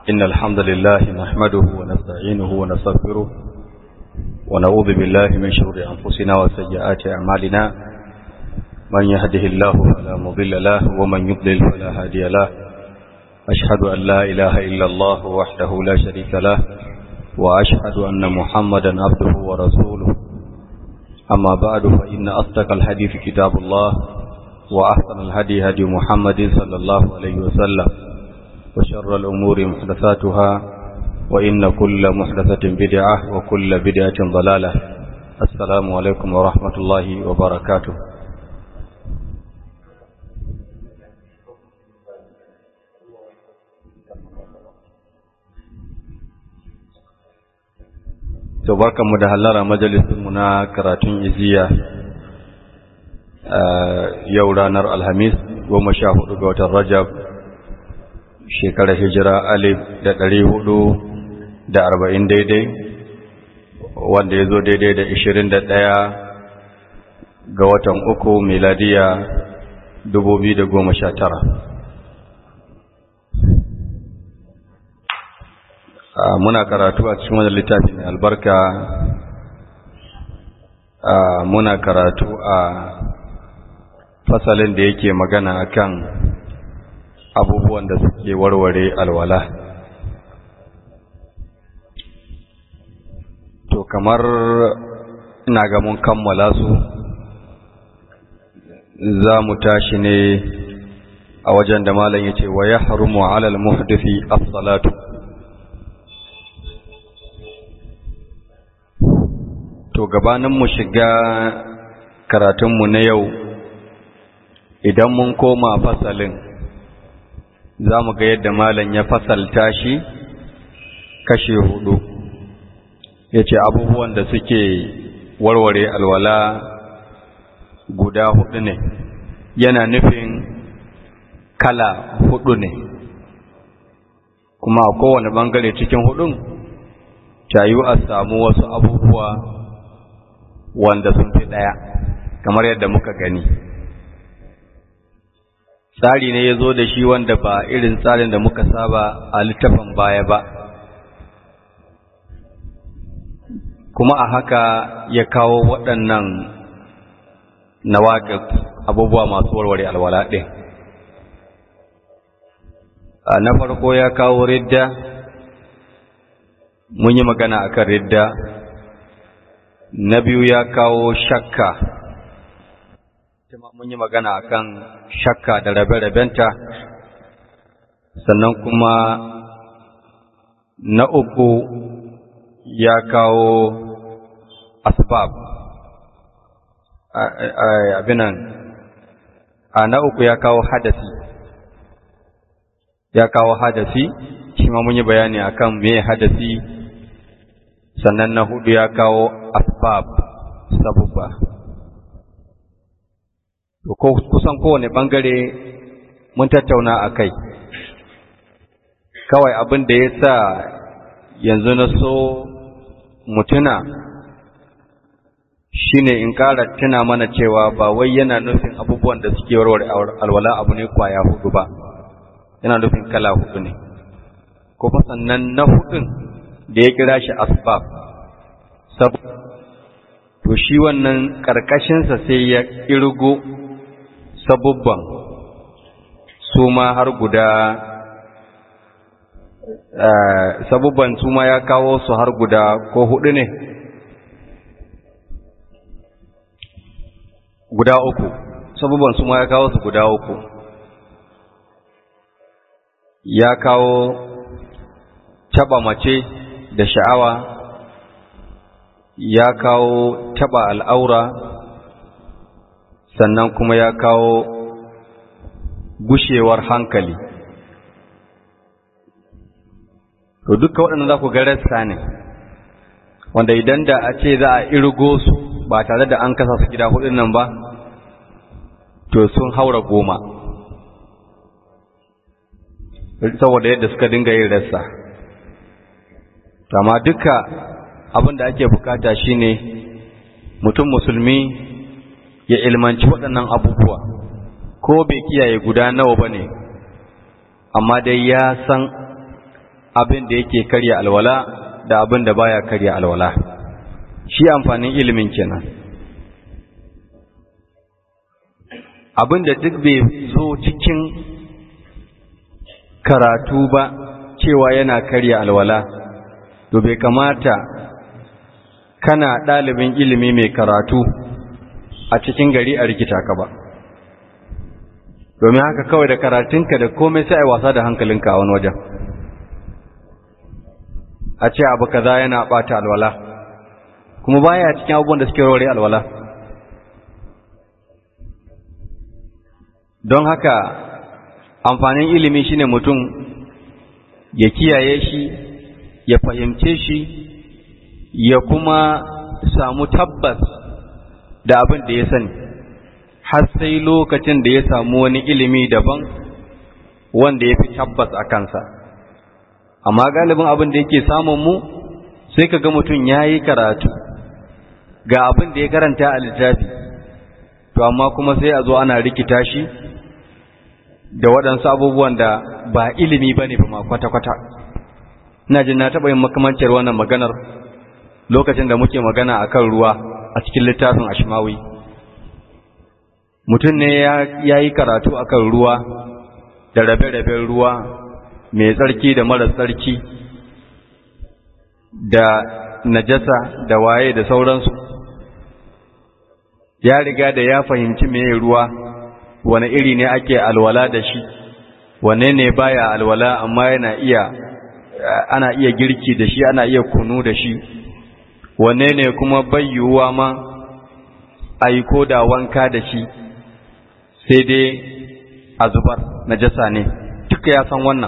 إن الحمد لله نحمده ونستعينه ونستغفره ونعوذ بالله من شرور أنفسنا وسيئات أعمالنا من يهده الله فلا مضل له ومن يضلل فلا هادي له أشهد أن لا إله إلا الله وحده لا شريك له وأشهد أن محمدا عبده ورسوله أما بعد فإن أصدق الحديث كتاب الله وأحسن الهدي هدي محمد صلى الله عليه وسلم وشر الأمور محدثاتها وإن كل محدثة بدعة وكل بدعة ضلالة السلام عليكم ورحمة الله وبركاته to barkanmu da hallara majalisinmu na karatun iziya yau ranar alhamis goma sha hudu ga watan rajab shekarar hijira alif da ɗari hudu da arba'in daidai wanda ya zo daidai da ishirin da ɗaya ga watan uku miladiya dubu biyu da goma sha tara muna karatu a cikin wani littafi mai albarka muna karatu a fasalin da yake magana akan abubuwan da suke warware alwala to kamar ina ga mun kammala su za mu tashi ne a wajen da malam yace wa yahrumu ala al-muhdisi as-salatu to gabanin mu shiga karatunmu na yau idan mun koma fasalin za mu ga yadda malam ya fasalta shi kashe hudu ya ce abubuwan da suke warware alwala guda hudu ne yana nufin kala hudu ne kuma a kowane bangare cikin hudun tayu a samu wasu abubuwa wanda sun fi ɗaya kamar yadda muka gani tsari ne ya zo da shi wanda ba irin tsarin da muka saba a littafin baya ba kuma a haka ya kawo waɗannan nawaƙi abubuwa masu warware alwala ɗin na farko ya kawo ridda mun yi magana akan ridda na biyu ya kawo shakka mun yi magana akan shakka da rabe-rabenta sannan kuma na uku ya kawo asbab abinan a na uku ya kawo hadasi ya kawo hadasi shi ma mun yi bayani akan me hadasi sannan na hudu ya kawo asbab sabubba to ko kusan kowane bangare mun tattauna a kai kawai abin da ya sa yanzu na so mutuna shine in ƙara tuna mana cewa ba wai yana nufin abubuwan da suke warware alwala abu ne kwaya hudu ba yana nufin kala hudu ne kuma sannan na hudun da ya kira shi asbab sab to shi wannan ƙarƙashinsa sai ya ƙirgo sabubban su ma har guda sabubban su ma ya kawo su har guda ko hudu ne guda uku sabubban su ma ya kawo su guda uku ya kawo taba mace da sha'awa ya kawo taba al'aura sannan kuma ya kawo gushewar hankali to duka waɗanda za ku ga rassa ne wanda idan da a ce za a irgo su ba tare da an kasa su gida hudun nan ba to sun haura goma saboda yadda suka dinga yin rassa amma duka abin da ake bukata shine mutum musulmi ya ilmanci waɗannan abubuwa ko bai kiyaye guda nawa ba ne amma dai ya san abin da yake karya alwala da abin da baya karya alwala shi amfanin ilimin kenan abin da duk bai zo cikin karatu ba cewa yana karya alwala to bai kamata kana ɗalibin ilimi mai karatu a cikin gari a rikita ka ba domin haka kawai da karatunka da komai sai a wasa da hankalinka a wani wajen a ce abu kaza yana ɓata alwala kuma baya cikin abubuwan da suke rore alwala don haka amfanin ilimi shine mutum ya kiyaye shi ya fahimce shi ya kuma samu tabbas da abin da ya sani har sai lokacin da ya samu wani ilimi daban wanda ya fi tabbas a kansa amma galibin abin da yake samun mu sai ka ga mutum ya yi karatu ga abin da ya karanta a littafi to amma kuma sai a zo ana rikita shi da waɗansu abubuwan da ba ilimi ba ne ba ma kwata-kwata ina jin na taɓa yin makamancin wannan maganar lokacin da muke magana a kan ruwa a cikin littafin ashmawi mutum ne ya yi karatu a kan ruwa da rabe-raben ruwa mai tsarki da mara tsarki da najasa da waye da sauransu ya riga da ya fahimci mai ruwa wane iri ne ake alwala da shi wane ne baya alwala amma yana iya ana iya girki da shi ana iya kunu da shi wane ne kuma bayyuwa ma aiko da wanka da shi sai dai a zubar najasa ne duka ya san wannan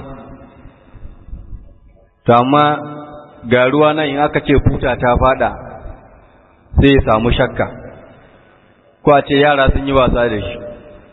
to amma ga ruwa nan in aka ce futa ta fada sai ya samu shakka ko a ce yara sun yi wasa da shi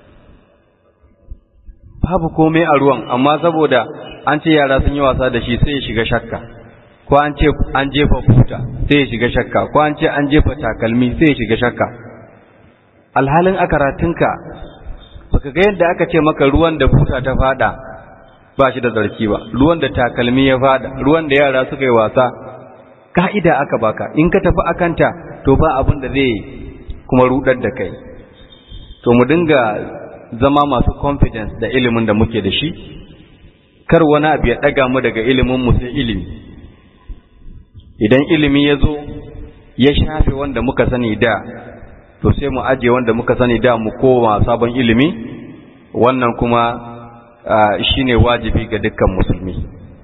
babu komai a ruwan amma saboda an ce yara sun yi wasa da shi sai ya shiga shakka ko an ce an jefa futa sai ya shiga shakka ko an ce an jefa takalmi sai ya shiga shakka alhalin a karatunka baka ga yadda aka ce maka ruwan da futa ta fada ba shi da zarki ba ruwan da takalmi ya fada ruwan da yara suka yi wasa ka'ida aka baka in ka tafi akanta to ba abin da zai kuma rudar da kai to mu dinga zama masu confidence da ilimin da muke da shi kar wani abu ya daga mu daga ilimin mu sai ilimi idan ilimi ya zo ya shafe wanda muka sani da to sai mu aje wanda muka sani da mu koma sabon ilimi wannan kuma shine wajibi ga dukkan musulmi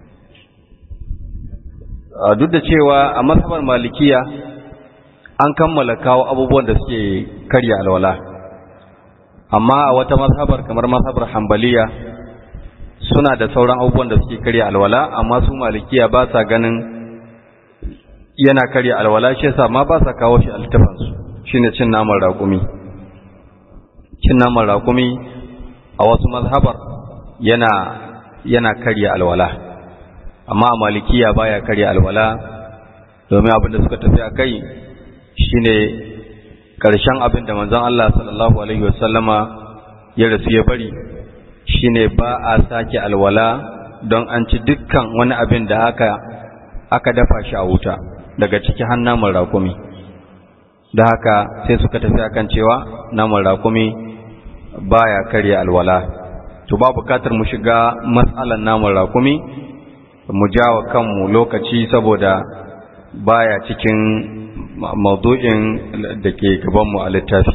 duk da cewa a mazhabar malikiya an kammala kawo abubuwan da suke karya alwala amma a wata mazhabar kamar mazhabar hambaliya suna da sauran abubuwan da suke karya alwala amma su malikiya ba sa ganin yana karya alwala shi yasa ma ba sa kawo shi a littafansu shine cin naman raƙumi cin naman raƙumi a wasu mazhabar yana yana karya alwala amma a malikiya baya karya alwala domin abin da suka tafi a kai shine ƙarshen abin da manzon Allah sallallahu alaihi wasallama ya rasu ya bari shine ba a sake alwala don an ci dukkan wani abin da aka aka dafa shi a wuta daga ciki har naman rakumi da haka sai suka tafi akan cewa naman rakumi baya karya alwala to ba bukatar mu shiga matsalan naman rakumi mu jawa kanmu lokaci saboda baya cikin maudu'in da ke gabanmu a littafi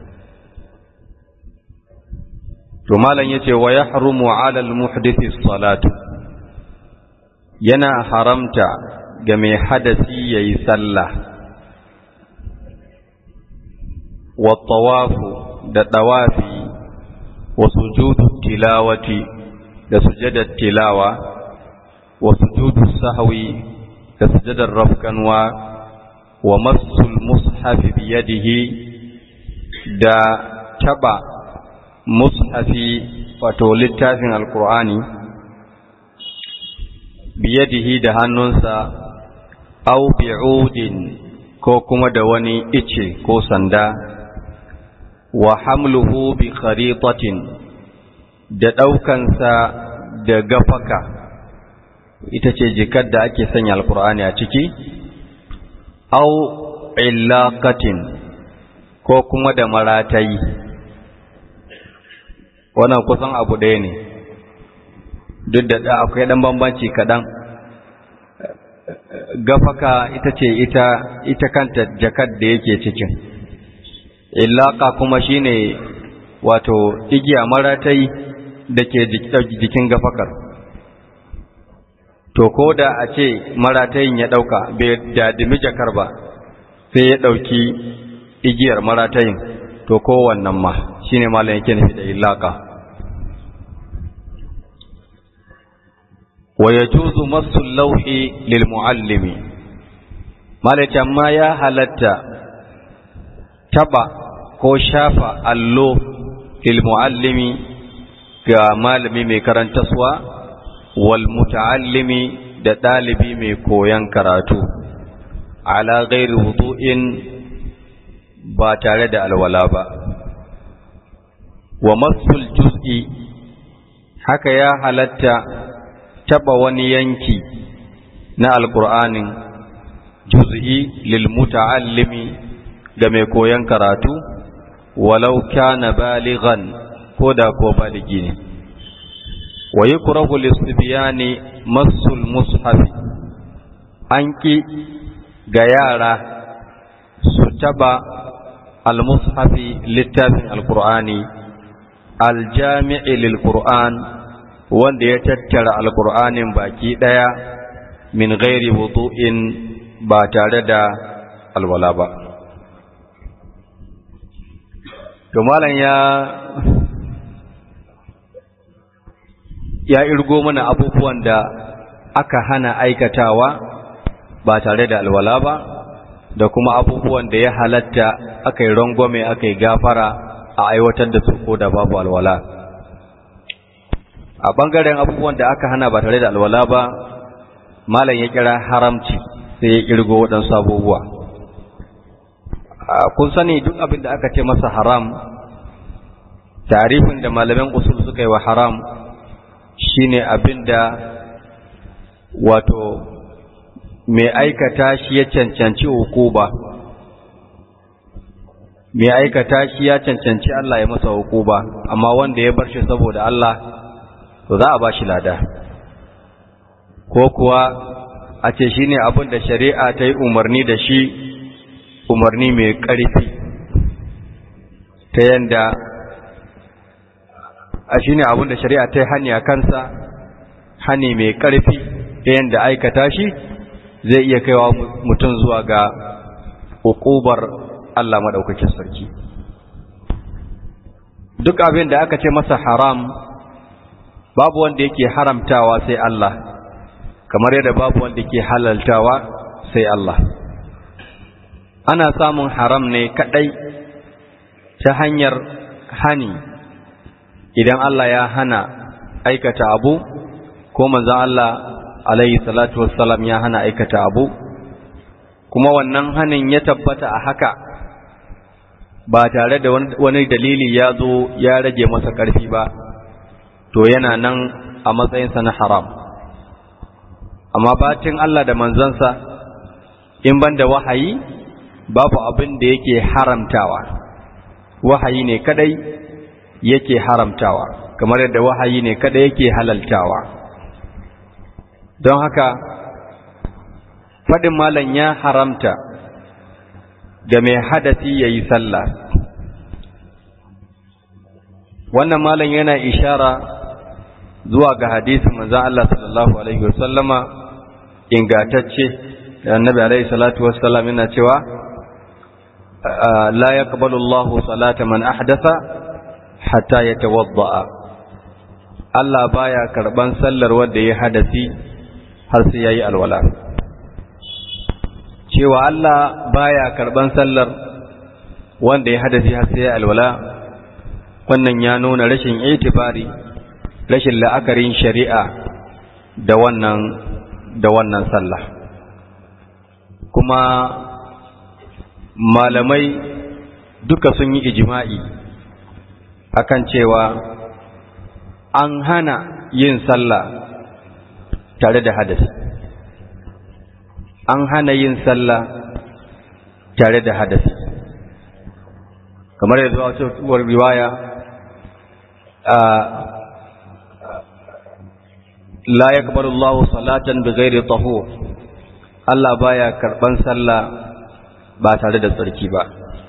to malam yace wa yahrumu 'ala al-muhdisi salatu yana haramta ga mai hadasi yayi sallah wa tawafu da tawafi wa sujudu tilawati da sujudar tilawa wa sujudu sahwi da sujudar rafkanwa wa masul mushafi biyadihi da taba mushafi wato littafin alkur'ani biyadihi da hannunsa au bi'udin ko kuma da wani ice ko sanda wa hamluhu bi kharitatin da ɗaukansa da gafaka ita ce jikar da ake sanya alkur'ani a ciki au illaqatin ko kuma da maratayi wannan kusan abu ɗaya ne duk da akwai ɗan bambanci kaɗan gafaka ita ce ita ita kanta jakar da yake cikin illaka kuma shine wato igiya maratai da ke jikin gafakar to ko da a ce maratayin ya ɗauka bai dadimi jakar ba sai ya ɗauki igiyar maratayin to kowannan ma shine malam yake nufi da illaka wa yajuzu masu lauhi lil muallimi malaka amma ya halatta taba ko shafa allo lil muallimi ga malami mai karantaswa wal muta'allimi da ɗalibi mai koyan karatu ala ghairi wudu'in ba tare da alwala ba wa masul juz'i haka ya halatta taba wani yanki na alkur'anin juz'i lil muta'allimi ga mai koyan karatu walau kana balighan ko da ko baligi ne wa yukrahu lisbiyani masul mushaf an ki ga yara su taba al-mushafi littafin alkur'ani aljami'i lil qur'an wanda ya tattara alkur'anin baki ɗaya min gairi wudu'in ba tare da alwala ba to malam ya ya irgo mana abubuwan da aka hana aikatawa ba tare da alwala ba da kuma abubuwan da ya halatta aka yi rangwame aka yi gafara a aiwatar da su ko da babu alwala a ɓangaren abubuwan da aka hana ba tare da alwala ba malam ya kira haramci sai ya kirgo waɗansu abubuwa kun sani duk abin da aka ce masa haram tarifin da malaman usul suka yi wa haram shine abin da wato mai aikata shi ya cancanci hukuba mai aikata shi ya cancanci Allah ya masa hukuba amma wanda ya bar shi saboda Allah to za a ba shi lada ko kuwa a ce shi ne abin da shari'a ta yi umarni da shi umarni mai ƙarfi ta yanda a shi ne abin da shari'a ta yi hani a kansa hani mai ƙarfi ta yanda aikata shi zai iya kaiwa mutum zuwa ga hukubar Allah maɗaukakin sarki duk abin da aka ce masa haram babu wanda yake haramtawa sai Allah kamar yadda babu wanda yake halaltawa sai Allah ana samun haram ne kadai ta hanyar hani idan Allah ya hana aikata abu ko manzon Allah alaihi salatu wassalam ya hana aikata abu kuma wannan hanin ya tabbata a haka ba tare da wani dalili ya zo ya rage masa ƙarfi ba to yana nan a matsayinsa na haram amma bacin Allah da manzansa in ban da wahayi babu abin da yake haramtawa wahayi ne kadai yake haramtawa kamar yadda wahayi ne kadai yake halaltawa don haka faɗin malam ya haramta ga mai hadasi ya yi sallah wannan malam yana ishara zuwa ga hadisin manzon Allah sallallahu alaihi wasallama ingatacce da annabi alaihi salatu wassalam yana cewa la yaqbalu Allahu salata man ahdatha hatta yatawadda Allah baya karban sallar wanda ya hadasi har sai yayi alwala cewa Allah baya karban sallar wanda ya hadasi har sai yayi alwala wannan ya nuna rashin itibari rashin la'akarin shari'a da wannan da wannan sallah kuma malamai duka sun yi ijima'i akan cewa an hana yin sallah tare da hadasi an hana yin sallah tare da hadasi kamar yanzu a cikin riwaya la yaqbalu Allahu salatan bighairi tahur Allah baya karban sallah ba tare da tsarki ba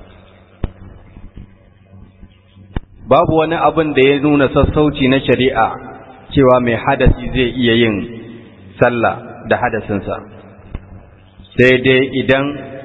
babu wani abin da ya nuna sassauci na shari'a cewa mai hadasi zai iya yin sallah da hadasinsa sai dai idan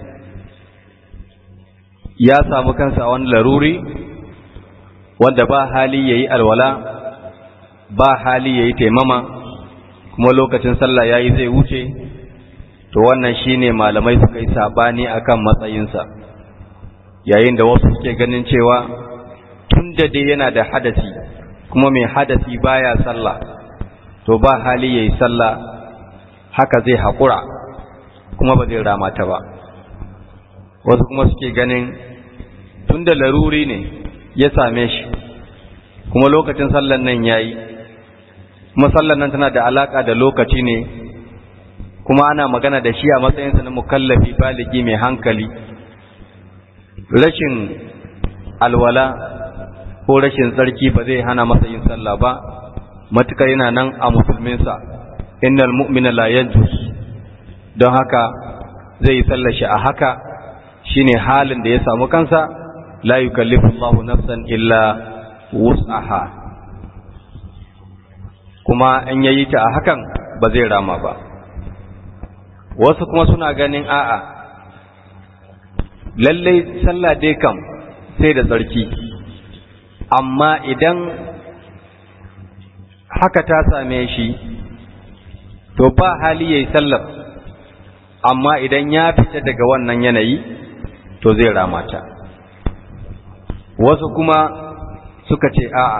ya samu kansa a wani laruri wanda ba hali ya yi alwala ba hali ya yi taimama kuma lokacin sallah ya yi zai wuce to wannan shine malamai suka yi sabani akan matsayinsa yayin da wasu suke ganin cewa tun da dai yana da hadasi kuma mai hadasi baya sallah to ba hali ya yi sallah haka zai haƙura kuma ba zai rama ta ba wasu kuma suke ganin tun da laruri ne ya same shi kuma lokacin sallan nan ya yi kuma sallan nan tana da alaka da lokaci ne kuma ana magana da shi a matsayinsa na mukallafi baligi mai hankali rashin alwala ko rashin tsarki ba zai hana masa yin sallah ba matukar yana nan a musulminsa innal mu'mina la yanjus don haka zai yi sallar shi a haka shine halin da ya samu kansa la yukallifu Allahu nafsan illa wus'aha kuma in yayi ta a hakan ba zai rama ba wasu kuma suna ganin a'a lallai sallah dai kam sai da tsarki amma idan haka ta same shi to ba hali yayi sallar amma idan ya fita daga wannan yanayi to zai ramata wasu kuma suka ce a'a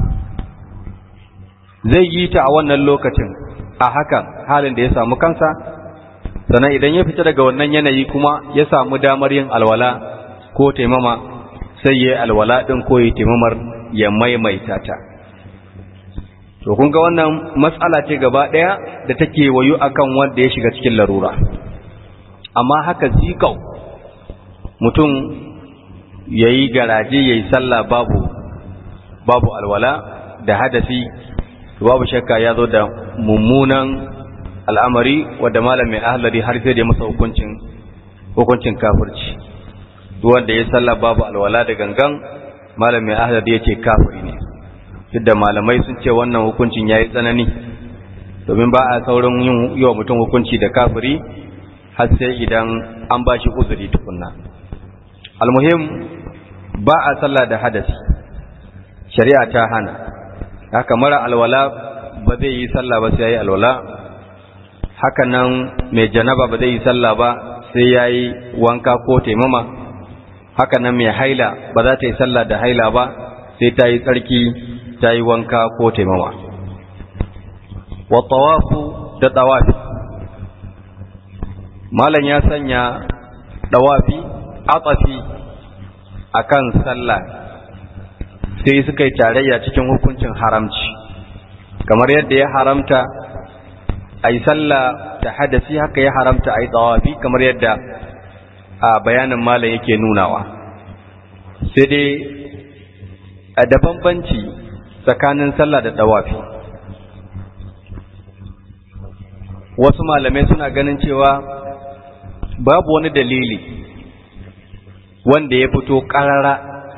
zai yi ta a wannan lokacin a hakan halin da ya samu kansa sannan idan ya fita daga wannan yanayi kuma ya samu damar yin alwala ko taimama sai ya yi alwala ɗin ko ya taimamar ya maimaita ta to kun ga wannan matsala ce gaba ɗaya da take wayo akan wanda ya shiga cikin larura amma haka zikau mutum ya yi garaje ya yi sallah babu babu alwala da hadasi babu shakka ya zo da mummunan al'amari wadda malamin ahlari har sai da masa hukuncin hukuncin kafirci wanda ya sallah babu alwala da gangan malamin ahlari ya ce kafiri ne duk da malamai sun ce wannan hukuncin ya yi tsanani domin ba a saurin yin yi wa mutum hukunci da kafiri har sai idan an ba shi uzuri tukunna almuhim ba a sallah da hadasi shari'a ta hana haka mara alwala ba zai yi sallah ba sai ya yi alwala haka nan mai janaba ba zai yi sallah ba sai ya yi wanka ko taimama haka nan mai haila ba za ta yi sallah da haila ba sai ta yi tsarki ta yi wanka ko taimama wa tawafu da tawafi malam ya sanya tawafi atsafi akan sallah sai suka yi tarayya cikin hukuncin haramci kamar yadda ya haramta a yi sallah da hadasi haka ya haramta a yi tsawafi kamar yadda a bayanin malam yake nunawa sai dai a da bambanci tsakanin sallah da tsawafi wasu malamai suna ganin cewa babu wani dalili wanda ya fito ƙarara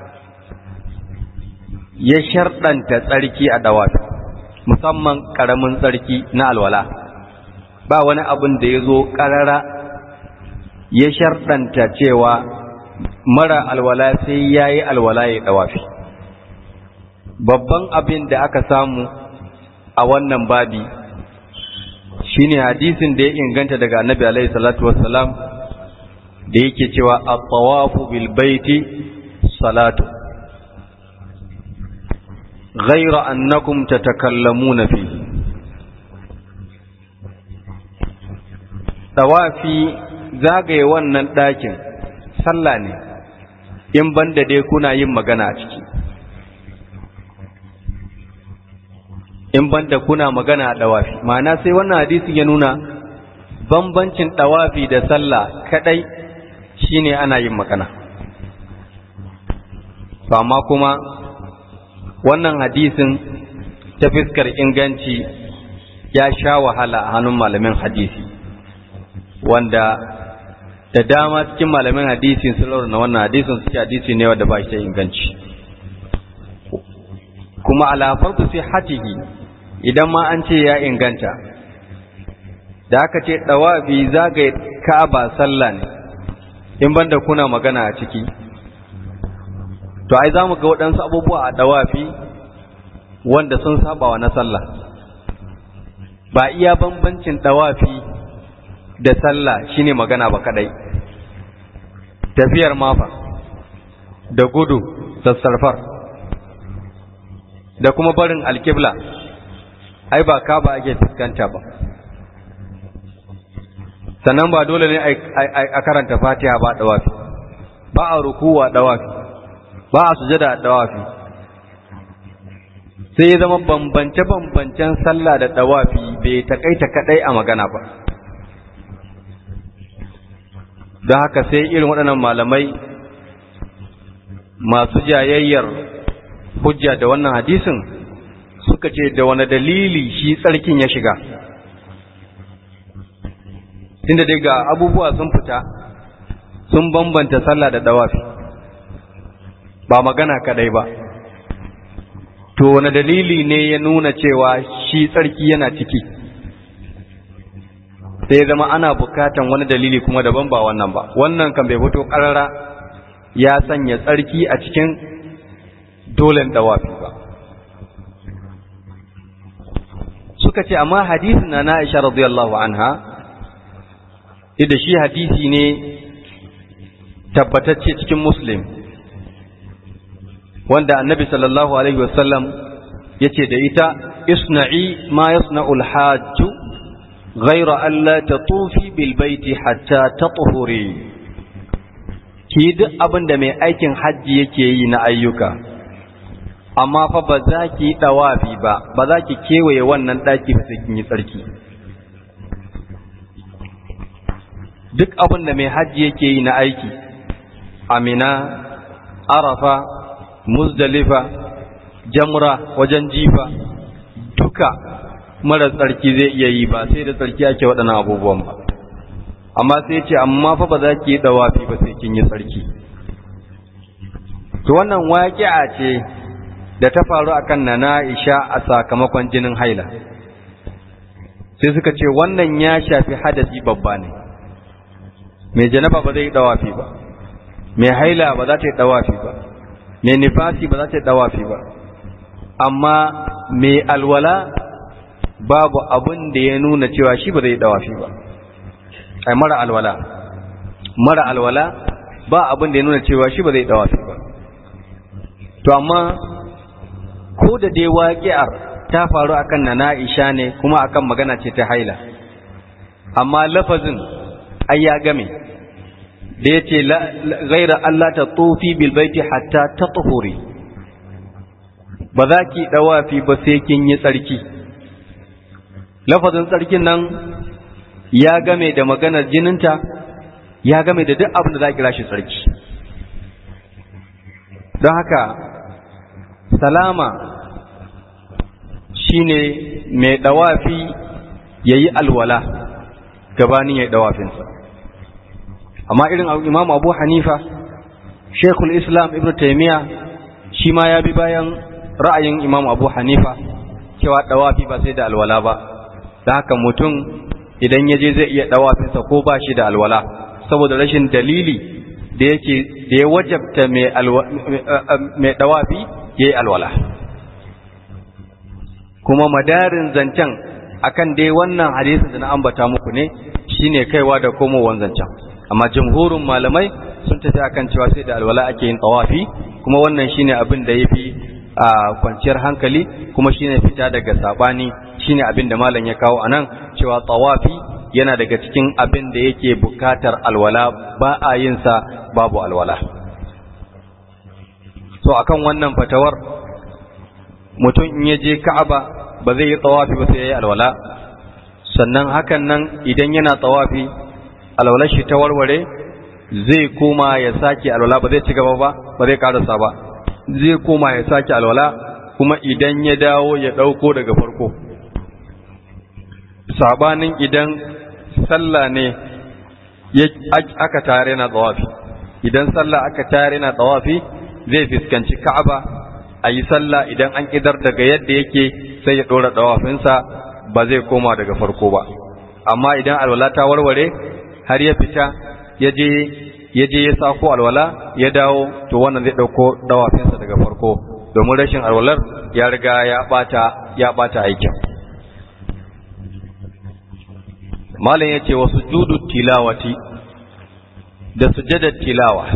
ya sharɗanta tsarki a dawafi musamman ƙaramin tsarki na alwala ba wani abin da ya zo ƙarara ya sharɗanta cewa mara alwala sai ya yi alwala ya dawafi babban abin da aka samu a wannan babi shine hadisin da ya inganta daga annabi alaihi salatu wassalam da yake cewa at-tawafu bil baiti salatu غير أنكم تتكلمون فيه tawafi zagaye wannan ɗakin sallah ne in banda dai kuna yin magana a ciki in banda kuna magana a dawafi ma'ana sai wannan hadisi ya nuna bambancin dawafi da sallah kadai shine ana yin magana to amma kuma wannan hadisin ta fiskar inganci ya sha wahala a hannun malamin hadisi wanda da dama cikin malamin hadisi sun na wannan hadisin suke hadisi ne wanda ba shi da inganci kuma alafarsu sai hatihi idan ma an ce ya inganta da aka ce ɗawafi zagaye ka'aba sallah ne in banda kuna magana a ciki to ai za mu ga waɗansu abubuwa a ɗawafi wanda sun saba wa na sallah ba iya bambancin ɗawafi da sallah shine magana ba kadai tafiyar mafa da gudu sassarfar da kuma barin alkibla ai ba ka ba ake fuskanta ba sannan ba dole ne a karanta fatiha ba dawafi ba a rukuwa dawafi ba a sujada a dawafi sai ya zama bambance-bambancen sallah da dawafi bai takaita kadai a magana ba don haka sai irin waɗannan malamai masu jayayyar hujja da wannan hadisin suka ce da wani dalili shi tsarkin ya shiga tunda dai ga abubuwa sun fita sun bambanta sallah da dawafi ba magana kadai ba to wani dalili ne ya nuna cewa shi tsarki yana ciki sai ya zama ana bukatan wani dalili kuma daban ba wannan ba wannan kan bai fito karara ya sanya tsarki a cikin dolen dawafi ba suka ce amma hadisin na Aisha radiyallahu anha da shi hadisi ne tabbatacce cikin muslim wanda annabi sallallahu alaihi wasallam ya ce da ita isna'i ma yasna'ul hajju ghaira alla tatufi bil baiti hatta tatuhuri ki duk abin da mai aikin hajji yake yi na ayyuka amma fa ba za ki yi ɗawafi ba ba za ki kewaye wannan ɗaki ba sai kin yi tsarki duk abin da mai hajji yake yi na aiki amina arafa muzdalifa jamra wajen jifa duka mara tsarki zai iya yi ba sai da tsarki ake waɗannan abubuwan ba amma sai ce amma fa ba za ki yi ɗawafi ba sai kin yi tsarki to wannan waƙi'a ce da ta faru akan nana Aisha a sakamakon jinin haila sai suka ce wannan ya shafi hadasi babba ne mai janaba ba zai dawafi ba mai haila ba za ta yi dawafi ba mai nifasi ba za ta yi dawafi ba amma mai alwala babu abin da ya nuna cewa shi ba zai dawafi ba ai mara alwala mara alwala ba abin da ya nuna cewa shi ba zai dawafi ba to amma ko da dai waƙi'ar ta faru akan na Aisha ne kuma akan magana ce ta haila amma lafazin ai ya game da yace ghaira Allah ta tufi bil baiti hatta tatuhuri ba za ki dawafi ba sai kin yi tsarki lafazin tsarkin nan ya game da maganar jininta ya game da duk abin da za ki rashi tsarki don haka salama shine mai dawafi yayi alwala gabanin yayi dawafinsa amma irin Imam Abu Hanifa Sheikhul Islam Ibn Taymiyyah shi ma ya bi bayan ra'ayin Imam Abu Hanifa cewa dawafi ba sai da alwala ba da haka mutum idan ya je zai iya dawafinsa ko ba shi da alwala saboda rashin dalili da yake da ya wajabta mai dawafi ya yi alwala kuma madarin zancen akan dai wannan hadisin da na ambata muku ne shine kaiwa da komowan zancen amma jamhurin malamai sun tafi akan cewa sai da alwala ake yin tawafi kuma wannan shine abin da yafi a kwanciyar hankali kuma shine fita daga sabani shine abin da malam ya kawo anan cewa tawafi yana daga cikin abin da yake bukatar alwala ba a yin sa babu alwala so akan wannan fatawar mutum in ya je Ka'aba ba zai yi tsawafi ba sai ya yi alwala sannan hakan nan idan yana tsawafi alwalar shi ta warware zai koma ya sake alwala ba zai ci gaba ba ba zai karasa ba zai koma ya sake alwala kuma idan ya dawo ya ɗauko daga farko sabanin idan sallah ne aka tare na tsawafi idan sallah aka tare na tsawafi zai fuskanci ka'aba a yi sallah idan an idar daga yadda yake sai ya ɗora tsawafinsa ba zai koma daga farko ba amma idan alwala ta warware har ya fita ya je ya je ya sako alwala ya dawo to wannan zai ɗauko dawafinsa daga farko domin rashin alwalar ya riga ya ɓata ya ɓata aikin malam ya ce wa sujudu tilawati da sujadar tilawa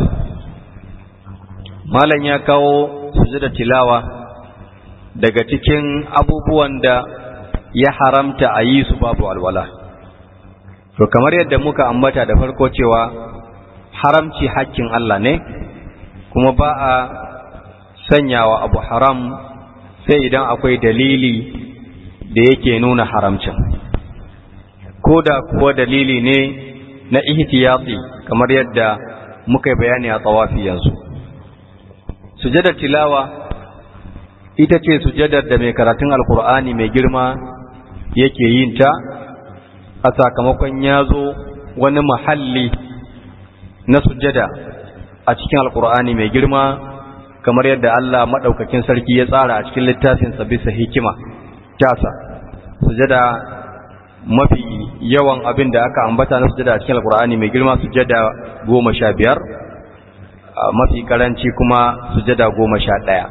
malam ya kawo sujadar tilawa daga cikin abubuwan da ya haramta a yi su babu alwala to kamar yadda muka ambata da farko cewa haramci hakkin Allah ne kuma ba a sanyawa abu haram sai idan akwai dalili da yake nuna haramcin ko da kuwa dalili ne na ihtiyati kamar yadda muka bayani a tsawafi yanzu sujadar tilawa ita ce sujadar da mai karatun alkur'ani mai girma yake yin ta a sakamakon ya zo wani mahalli na sujada a cikin alkur'ani mai girma kamar yadda Allah maɗaukakin sarki ya tsara a cikin littafinsa bisa hikima tasa sujada mafi yawan abin da aka ambata na sujada a cikin alkur'ani mai girma sujada goma sha biyar mafi karanci kuma sujada goma sha ɗaya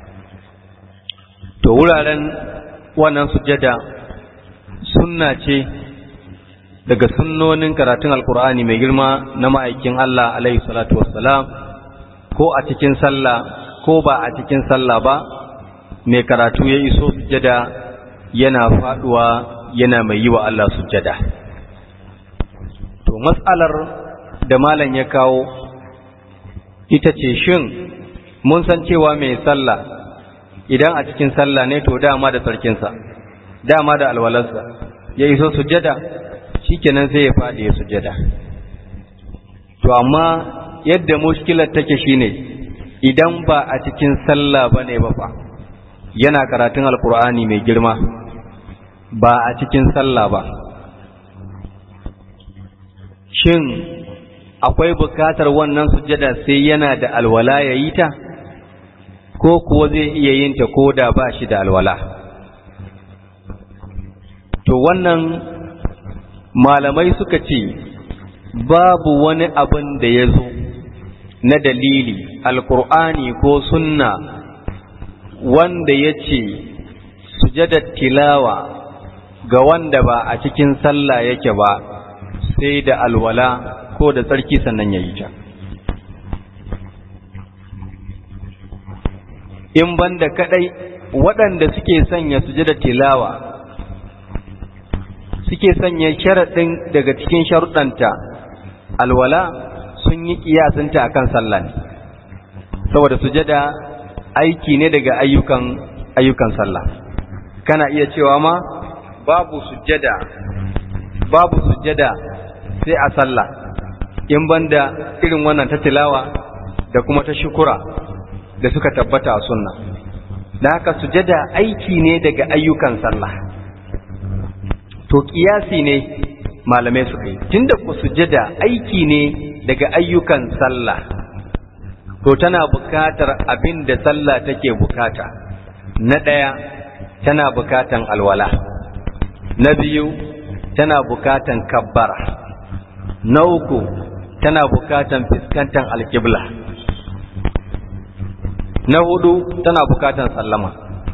to wuraren wannan sujada sunna ce daga sunnonin karatun alkur'ani mai girma na ma'aikin Allah alaihi salatu wassalam ko a cikin sallah ko ba a cikin sallah ba mai karatu ya iso sujada yana faduwa yana mai yi wa Allah sujada to matsalar da malam ya kawo ita ce shin mun san cewa mai sallah idan a cikin sallah ne to dama da sarkinsa dama da alwalarsa ya iso sujada shikenan sai ya faɗi ya sujada to amma yadda mushkilar take shine idan ba a cikin sallah bane ba fa yana karatun alkur'ani mai girma ba a cikin sallah ba shin akwai bukatar wannan sujada sai yana da alwala ya yi ta ko kuwa zai iya yin ta ko da ba shi da alwala to wannan malamai suka ce babu wani abin da ya zo na dalili alkur'ani ko sunna wanda ya ce sujadar tilawa ga wanda ba a cikin sallah yake ba sai da alwala ko da tsarki sannan ya yi ta in banda kadai waɗanda suke sanya sujadar tilawa suke sanya sharaɗin daga cikin sharuɗanta alwala sun yi ƙiyasinta akan sallah ne saboda sujada aiki ne daga ayyukan ayyukan sallah kana iya cewa ma babu sujada babu sujada sai a sallah in banda irin wannan ta tilawa da kuma ta shukura da suka tabbata a sunna da haka sujada aiki ne daga ayyukan sallah to kiyasi ne malamai suka yi tunda ku sujada aiki ne daga ayyukan sallah to tana bukatar abin da sallah take bukata na ɗaya tana bukatan alwala na biyu tana bukatan kabbara na uku tana bukatan fiskantan alƙibla na hudu tana bukatan sallama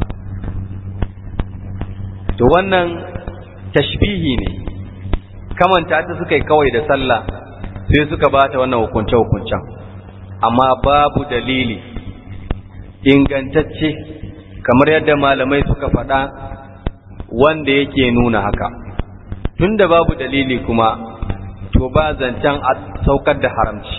to wannan tashbihi ne kamanta ta suka yi kawai da sallah sai suka bata wannan hukunce-hukuncen amma babu dalili ingantacce kamar yadda malamai suka faɗa wanda yake nuna haka tunda babu dalili kuma to ba zancen a saukar da haramci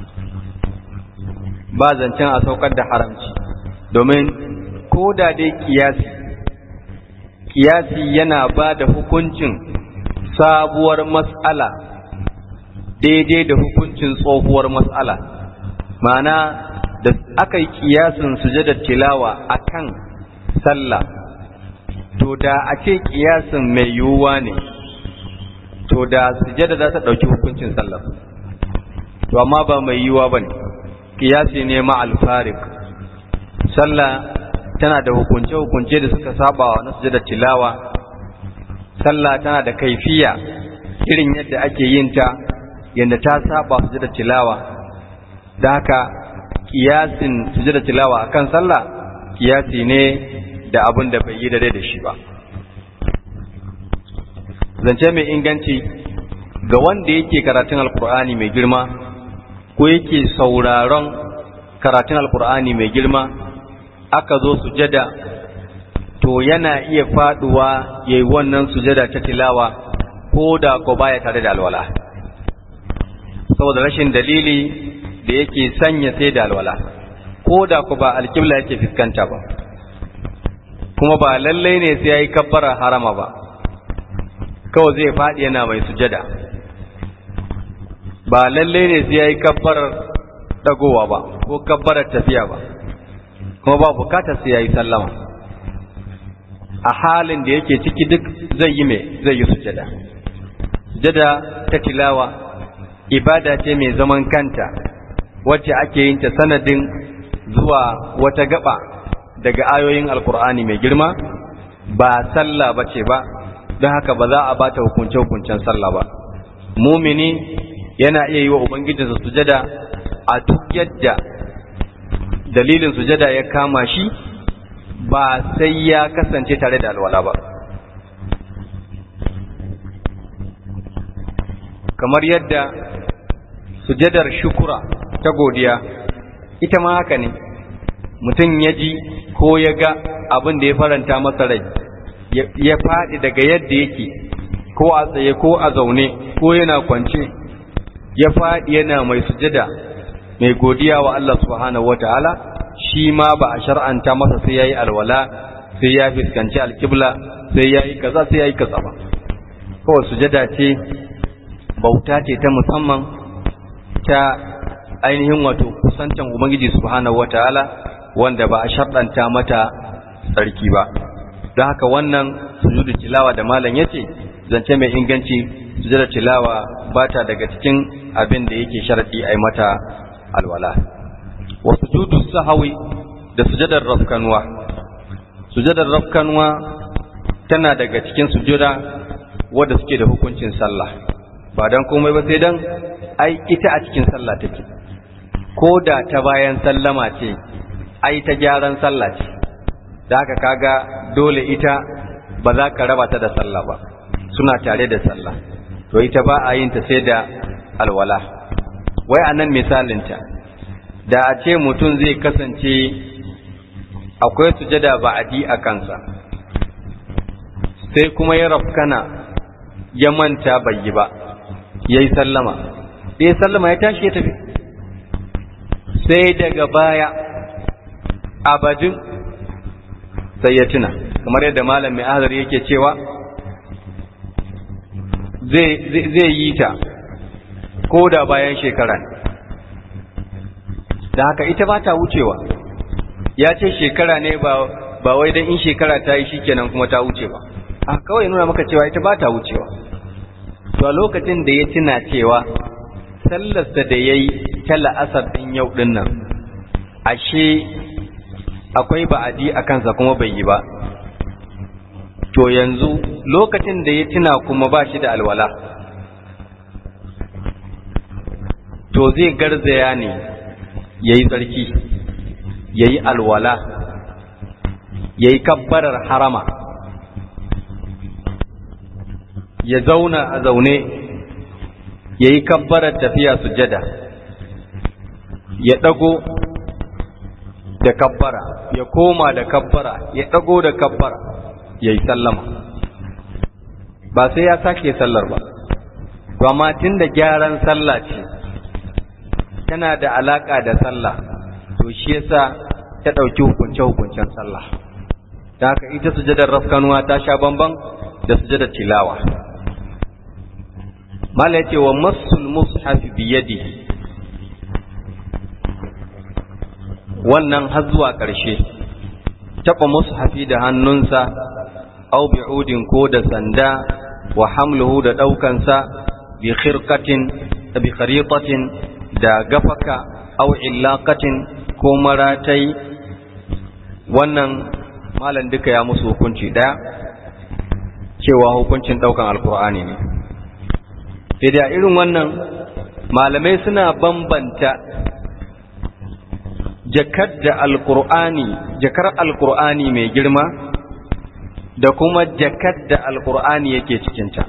ba zancen a saukar da haramci domin ko da dai kiyasi kiyasi yana ba da hukuncin sabuwar mas'ala daidai da hukuncin tsohuwar mas'ala ma'ana da aka yi kiyasin sujadar tilawa akan sallah to da a ce kiyasin mai yiwuwa ne to da sujada za ta ɗauki hukuncin sallah to amma ba mai yiwuwa ba ne kiyasi ne ma alfarik sallah tana da hukunce-hukunce da suka saba na sujada tilawa sallah tana da kaifiya irin yadda ake yin ta yadda ta saba sujada tilawa da haka kiyasin sujada tilawa akan sallah kiyasi ne da abin da bai yi da da shi ba zance mai inganci ga wanda yake karatun alkur'ani mai girma ko yake sauraron karatun alkur'ani mai girma aka zo sujada to yana iya faduwa yayi wannan sujada ta tilawa ko da ko baya tare da alwala saboda rashin dalili da yake sanya sai da alwala ko da ku ba alkibla yake fuskanta ba kuma ba lallai ne sai yayi kabbara harama ba kawai zai faɗi yana mai sujada ba lallai ne sai yayi kabbarar dagowa ba ko kabbarar tafiya ba kuma ba bukatar sai yayi sallama a halin da yake ciki duk zai yi mai zai yi sujada sujada ta tilawa ibada ce mai zaman kanta wacce ake yin ta sanadin zuwa wata gaba daga ayoyin alkur'ani mai girma ba sallah ba ce ba don haka ba za a bata hukunce-hukuncen sallah ba mumini yana iya yi wa ubangijinsa sujada a duk yadda dalilin sujada ya kama shi ba sai ya kasance tare da alwala ba kamar yadda sujadar shukura ta godiya ita ma haka ne mutum ya ji ko ya ga abin da ya faranta masa rai ya faɗi daga yadda yake ko a tsaye ko a zaune ko yana kwance ya faɗi yana mai sujada mai godiya wa Allah subhanahu wata'ala shi ma ba a shar'anta masa sai yayi alwala sai ya fuskanci alkibla sai yayi kaza sai yayi kaza ba kawai sujada ce bauta ce ta musamman ta ainihin wato kusantan ubangiji subhanahu wataala wanda ba a sharɗanta mata tsarki ba don haka wannan sujudu tilawa da malam yace zance mai inganci sujudar tilawa ba ta daga cikin abin da yake sharadi ai mata alwala wa sujudu sahawi da sujudar rafkanwa sujudar rafkanwa tana daga cikin sujuda wadda suke da hukuncin sallah ba dan komai ba sai dan ai ita a cikin sallah take ko da ta bayan sallama ce ai ta gyaran sallah ce da haka kaga dole ita ba za ka raba ta da sallah ba suna tare da sallah to ita ba a yin ta sai da alwala wai anan misalinta da a ce mutum zai kasance akwai sujada ba'adi a kansa sai kuma ya rafkana ya manta bai yi ba ya yi sallama da ya sallama ya tashi ya tafi sai daga baya abadin sai ya tuna kamar yadda malam mai azar yake cewa zai yi ta ko da bayan shekara da haka ita ba ta wucewa ya ce shekara ne ba wai don in shekara ta yi shikenan kuma ta wuce ba a kawai nuna maka cewa ita ba ta wucewa to a lokacin da ya tuna cewa sallarsa da ya yi ta la'asar ɗin yau ɗin nan ashe akwai ba'adi a kansa kuma bai yi ba to yanzu lokacin da ya tuna kuma ba shi da alwala to zai garzaya ne ya yi tsarki ya yi alwala ya yi kabbarar harama ya zauna a zaune ya yi kabbarar tafiya sujada ya ɗago da kabbara ya koma da kabbara ya ɗago da kabbara ya yi sallama ba sai ya sake sallar ba to amma tun da gyaran sallah ce tana da alaƙa da sallah to shi yasa ta ɗauki hukunce-hukuncen sallah da haka ita sujadar rafkanuwa ta sha bamban da sujadar tilawa mala yace wa masul mushaf bi yadihi wannan har zuwa ƙarshe taɓa mushafi da hannunsa au bi'udin ko da sanda wa hamluhu da ɗaukansa bi khirqatin bi kharitatin da gafaka au illaqatin ko maratai wannan malam duka ya musu hukunci ɗaya cewa hukuncin ɗaukan alkur'ani ne sai da irin wannan malamai suna bambanta jakar da alkur'ani jakar alkur'ani mai girma da kuma jakar da alkur'ani yake cikinta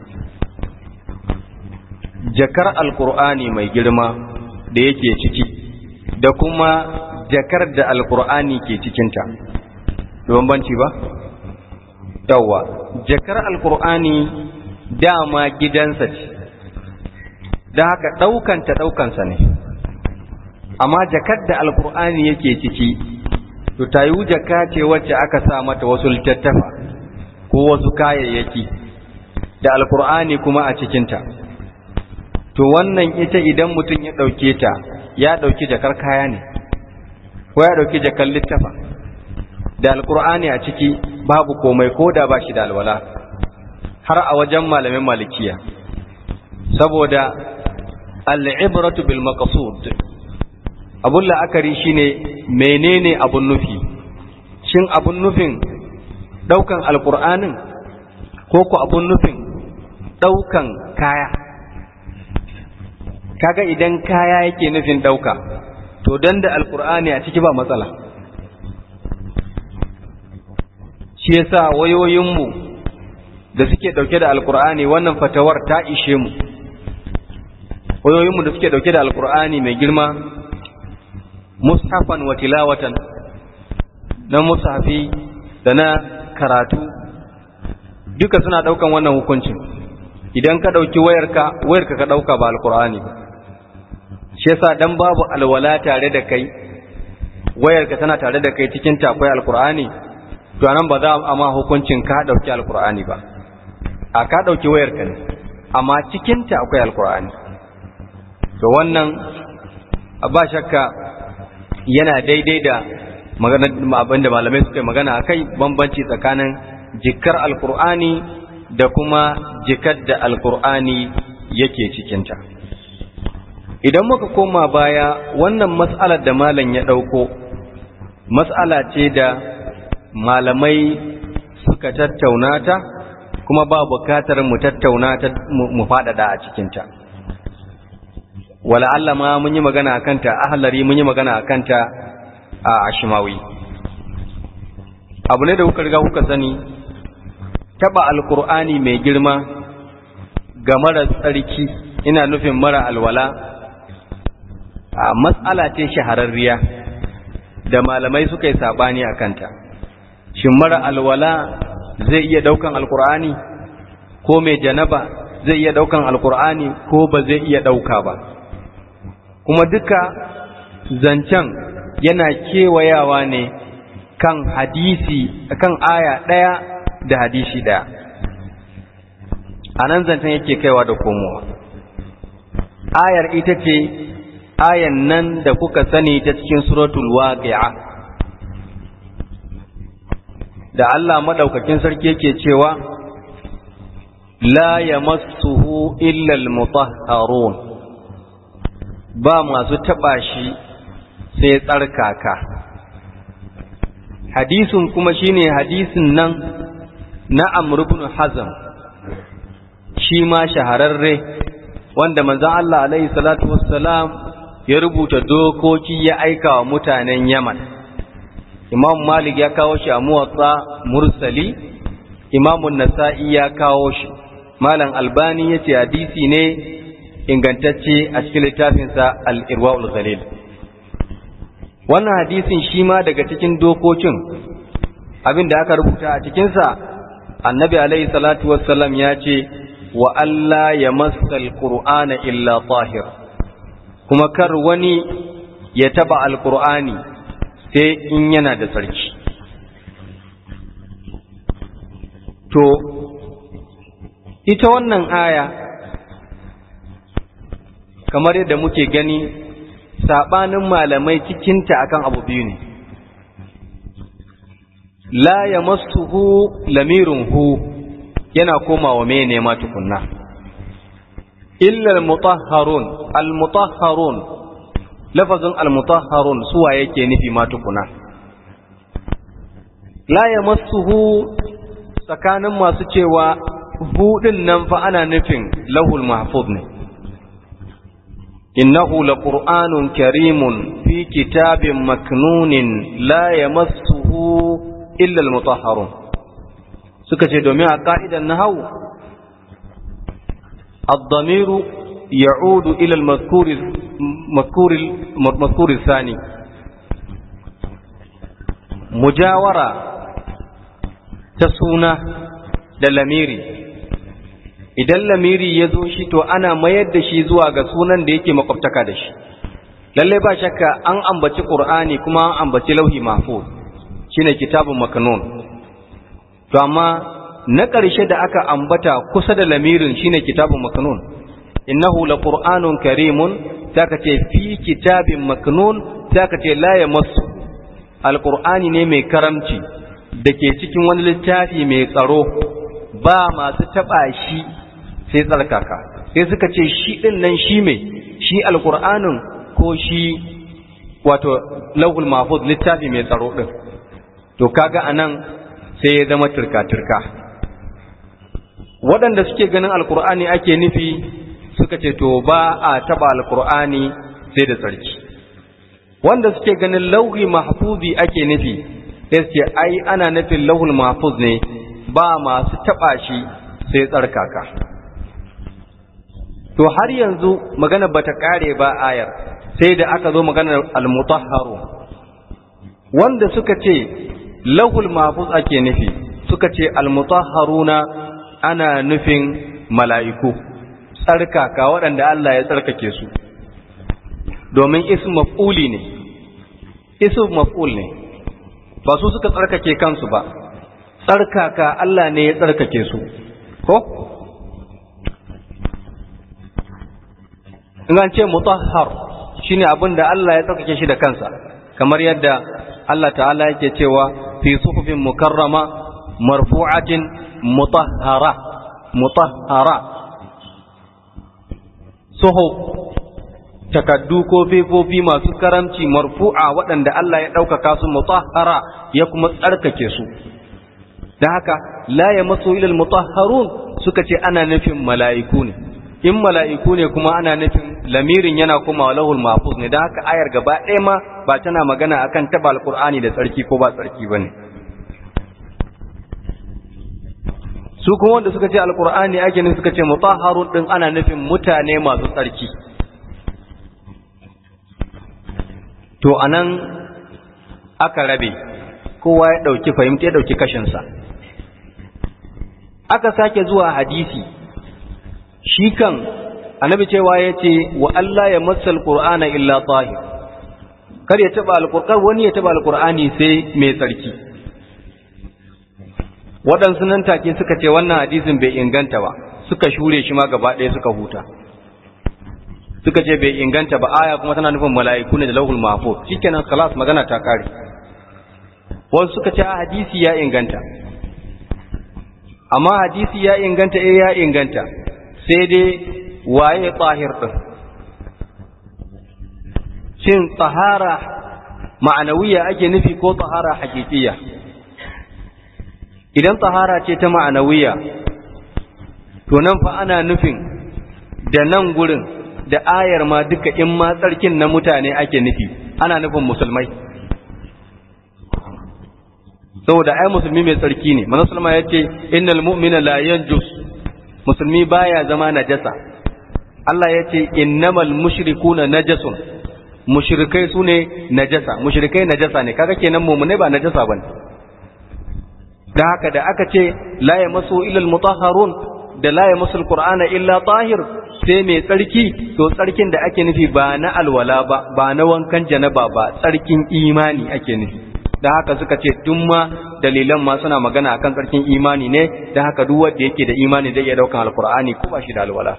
jakar alkur'ani mai girma da yake ciki da kuma jakar da alkur'ani ke cikinta da bambanci ba yawwa jakar alkur'ani dama gidansa ce da haka ɗaukanta ɗaukansa ne amma jakar da alkur'ani yake ciki to ta yi jaka ce wacce aka sa mata wasu littattafa ko wasu kayayyaki da alkur'ani kuma a cikinta to wannan ita idan mutum ya ɗauke ta ya ɗauki jakar kaya ne ko ya ɗauki jakar littafa da alkur'ani a ciki babu komai ko da ba shi da alwala har a wajen malamin malikiya saboda al'ibratu bil maqsud abun la'akari shine menene abun nufi shin abun nufin daukan alkur'anin ko ku abun nufin daukan kaya kaga idan kaya yake nufin dauka to dan da alkur'ani a ciki ba matsala shi yasa wayoyinmu da suke dauke da alkur'ani wannan fatawar ta ishe mu wayoyinmu da suke dauke da alkur'ani mai girma mushafan wa tilawatan na mushafi da na karatu duka suna daukan wannan hukuncin idan ka dauki wayarka wayarka ka dauka ba alkur'ani shi yasa dan babu alwala tare da kai wayarka tana tare da kai cikin ta akwai alkur'ani to anan ba za a ma hukuncin ka dauki alkur'ani ba a ka dauki wayarka ne amma cikin ta akwai alkur'ani to wannan ba shakka yana daidai da abin da malamai suka yi magana a kai bambanci tsakanin jikar alkur'ani da kuma jikar da alkur'ani yake cikinta idan muka koma baya wannan mas'alar da malam ya ɗauko mas'ala ce da malamai suka tattauna ta kuma ba bukatar mu tattauna ta mu faɗaɗa a cikinta wala Allah ma mun yi magana a kanta ahlari mun yi magana a kanta a ashimawi abu ne da kuka riga kuka sani taba alkur'ani mai girma ga mara tsarki ina nufin mara alwala a matsala ce shahararriya da malamai suka yi sabani a kanta shin mara alwala zai iya daukan alkur'ani ko mai janaba zai iya daukan alkur'ani ko ba zai iya dauka ba kuma duka zancen yana kewayawa ne kan hadisi kan aya ɗaya da hadisi ɗaya a nan zancen yake kaiwa da komowa ayar ita ce ayan nan da kuka sani ta cikin suratul waqi'a da Allah madaukakin sarki yake cewa la yamassuhu illa al-mutahharun ba masu taɓa shi sai tsarkaka hadisin kuma shine hadisin nan na Amr ibn Hazm shi ma shahararre wanda manzon Allah alaihi salatu wassalam ya rubuta dokoki ya aika wa mutanen Yaman Imam Malik ya kawo shi a muwatsa mursali Imam Nasa'i ya kawo shi Malam Albani yace hadisi ne ingantacce a cikin littafinsa al-Irwaul Ghalil wannan hadisin shi ma daga cikin dokokin abin da aka rubuta a cikinsa annabi alaihi salatu wassalam ya ce wa Allah ya masal qur'ana illa tahir kuma kar wani ya taba alqur'ani sai in yana da sarki to ita wannan aya kamar yadda muke gani saɓanin malamai cikinta akan abu biyu ne la ya hu lamirin hu yana komawa mene ma tukunna illa al-mutahharun al-mutahharun lafazin al-mutahharun suwa yake nufi ma tukuna la yamassuhu tsakanin masu cewa hudin nan fa ana nufin lahul mahfuz ne innahu laqur'anun karimun fi kitabin maknunin la yamassuhu illa al-mutahharun suka ce domin a ka'idan nahwu الضمير يعود إلى المذكور المذكور المذكور الثاني مجاورة تسونا da lamiri idan lamiri ya zo shi to ana mayar da shi zuwa ga sunan da yake makwabtaka da shi lallai ba shakka an ambaci qur'ani kuma an ambaci lauhi mahfuz shine kitabun maknun to amma na ƙarshe da aka ambata kusa da lamirin shine kitabun maknun innahu laqur'anun karimun zaka ce fi kitabin maknun zaka ce la yamassu alqur'ani ne mai karamci dake cikin wani littafi mai tsaro ba masu taba shi sai tsarkaka sai suka ce shi din nan shi mai shi alqur'anin ko shi wato lauhul mahfuz littafi mai tsaro din to kaga anan sai ya zama turka-turka waɗanda suke ganin alkur'ani ake nufi suka ce to ba a taɓa alkur'ani sai da tsarki wanda suke ganin lauhi mahfuzi ake nufi sai ce ai ana nufin lauhul mahfuz ne ba masu taɓa shi sai tsarkaka to har yanzu magana bata ƙare ba ayar sai da aka zo maganar almutahharu wanda suka ce lahul mahfuz ake nufi suka ce almutahharuna ana nufin mala'iku tsarkaka waɗanda Allah ya tsarkake su domin ism maf'uli ne ism maf'ul ne ba su suka tsarkake kansu ba tsarkaka Allah ne ya tsarkake su ko in an ce mutahhar shine abin da Allah ya tsarkake shi da kansa kamar yadda Allah ta'ala yake cewa fi suhufin mukarrama marfu'atin mutahhara mutahhara suhuf takaddu ko fefofi masu karamci marfu'a waɗanda Allah ya ɗaukaka su mutahhara ya kuma tsarkake su da haka la ya maso ilal mutahharun suka ce ana nufin mala'iku ne in mala'iku ne kuma ana nufin lamirin yana kuma lahul mahfuz ne da haka ayar gaba ɗaya ma ba tana magana akan taba alqur'ani da tsarki ko ba tsarki bane su kuma wanda suka ce alqur'ani ake ne suka ce mutahharun din ana nufin mutane masu tsarki to anan aka rabe kowa ya dauki fahimta ya dauki kashinsa aka sake zuwa hadisi shi kan annabi cewa ya ce wa Allah ya matsal qur'ana illa tahir kar ya taba alqur'an wani ya taba alqur'ani sai mai tsarki waɗansu nan take suka ce wannan hadisin bai inganta ba suka shure shi ma gaba ɗaya suka huta suka ce bai inganta ba aya kuma tana nufin mala'iku ne da lauhul mahfuz shikenan kalas magana ta kare wasu suka ce hadisi ya inganta amma hadisi ya inganta eh ya inganta sai dai waye tsahir din shin tsahara ma'anawiya ake nufi ko tsahara hakikiya idan tsahara ce ta ma'anawiya to nan fa ana nufin da nan gurin da ayar ma duka in ma tsarkin na mutane ake nufi ana nufin musulmai saboda ai musulmi mai tsarki ne manzo sallama yace innal mu'mina la yanjus musulmi baya zama najasa Allah yace innamal mushrikuna najasun mushrikai sune najasa mushrikai najasa ne kaga kenan mu'mine ba najasa bane dan haka da aka ce la yamassu illa almutahharun da la yamassu alqur'ana illa tahir sai mai tsarki to tsarkin da ake nufi ba na alwala ba ba na wankan janaba ba tsarkin imani ake nufi da haka suka ce duk ma dalilan ma suna magana akan tsarkin imani ne da haka duk wanda yake da imani zai iya daukan alkur'ani ko ba shi da alwala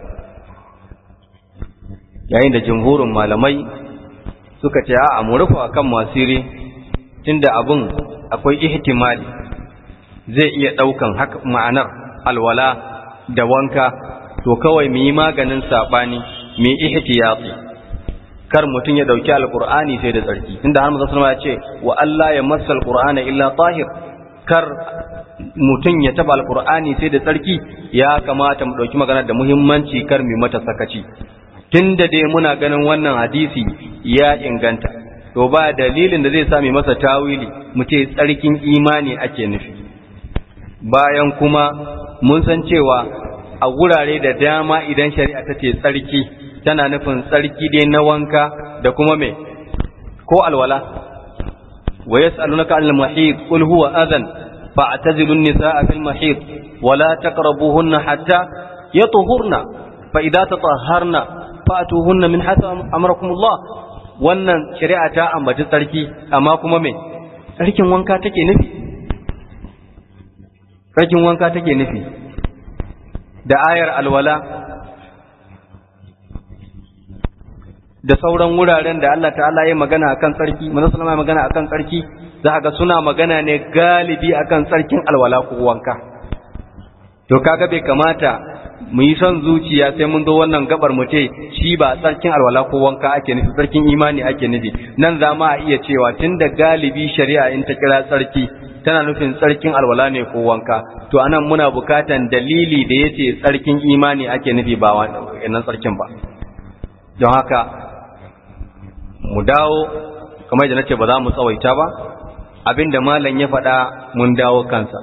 yayin da jumhurin malamai suka ce a'a mu rufa akan masiri tunda abun akwai ihtimali zai iya daukan haka ma'anar alwala da wanka to kawai mu yi maganin sabani mu yi ihtiyati kar mutum ya dauki alqur'ani sai da tsarki tunda har manzo ya ce wa Allah ya massa alqur'ana illa tahir kar mutum ya taba alqur'ani sai da tsarki ya kamata mu dauki magana da muhimmanci kar mu mata sakaci tunda dai muna ganin wannan hadisi ya inganta to ba dalilin da zai sa mu masa tawili mu ce tsarkin imani ake nufi bayan kuma mun san cewa a wurare da dama idan shari'a ta ce tsarki tana nufin tsarki dai na wanka da kuma me ko alwala wa yas'alunaka 'anil mahid qul huwa adhan fa'tazilu an-nisaa fil mahid wa la taqrabuhunna hatta yatuhurna fa idza tatahharna fa'tuhunna min hatta amarakumullah wannan shari'a ta ambaci tsarki amma kuma me tsarkin wanka take nufi tsarkin wanka take nufi da ayar alwala da sauran wuraren da Allah ta'ala ya magana akan tsarki manzo sallama ya magana akan tsarki za ga suna magana ne galibi akan tsarkin alwala ko wanka to kaga bai kamata mu yi son zuciya sai mun zo wannan gabar mu ce shi ba tsarkin alwala ko wanka ake nufi tsarkin imani ake nufi nan za ma iya cewa tunda galibi shari'a in ta kira tsarki tana nufin tsarkin alwala ne ko wanka to anan muna bukatan dalili da yace tsarkin imani ake nufi ba wannan tsarkin ba don haka mu dawo kamar da nace ba za mu tsawaita ba abinda malam ya faɗa mun dawo kansa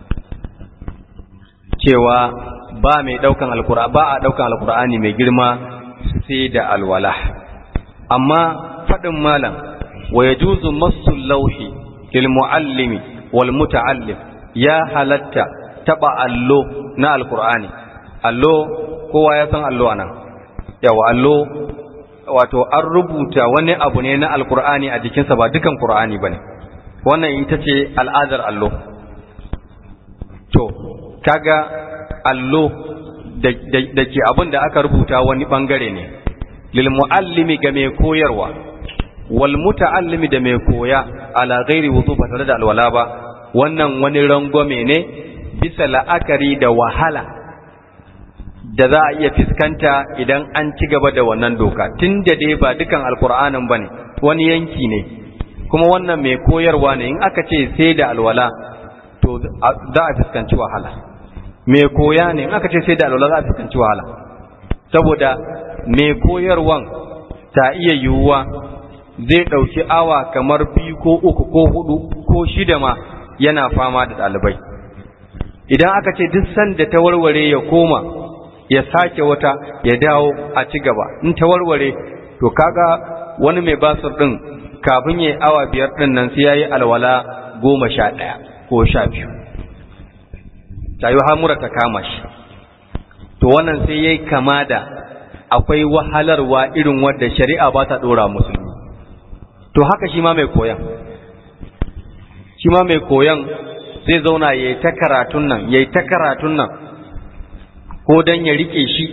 cewa ba mai daukan alqur'ani ba a daukan alqur'ani mai girma sai da alwala amma faɗin malam wa yajuzu masu lauhi lil muallimi wal muta'allim ya halatta taba allo na alqur'ani allo kowa ya san allo anan yawa allo wato an rubuta wani abu ne na alqur'ani a jikinsa ba dukan qur'ani bane wannan ita ce al'adar allo to kaga allo da ke abin da aka rubuta wani bangare ne lil muallimi ga mai koyarwa wal muta'allimi da mai koya ala ghairi wudu ba tare da alwala ba wannan wani rangwame ne bisa la'akari da wahala da za a iya fiskanta idan an ci gaba da wannan doka tun da dai ba dukan alkur'anin ba ne wani yanki ne kuma wannan mai koyarwa ne in aka ce sai da alwala to za a fuskanci wahala mai koya ne in aka ce sai da alwala za a fuskanci wahala saboda mai koyarwan ta iya yiwuwa zai ɗauki awa kamar biyu ko uku ko hudu ko shida ma yana fama da ɗalibai idan aka ce duk sanda ta warware ya koma ya sake wata ya dawo a ci gaba in ta warware to kaga wani mai basir ɗin kafin ya yi awa biyar ɗin nan sai ya yi alwala goma sha ɗaya ko sha biyu ta yi hamura ta kama shi to wannan sai ya yi kama da akwai wahalarwa irin wadda shari'a ba ta ɗora musulmi to haka shi ma mai koyan shi ma mai koyan zai zauna ya yi ta karatun nan ya yi ta karatun nan ko don ya rike shi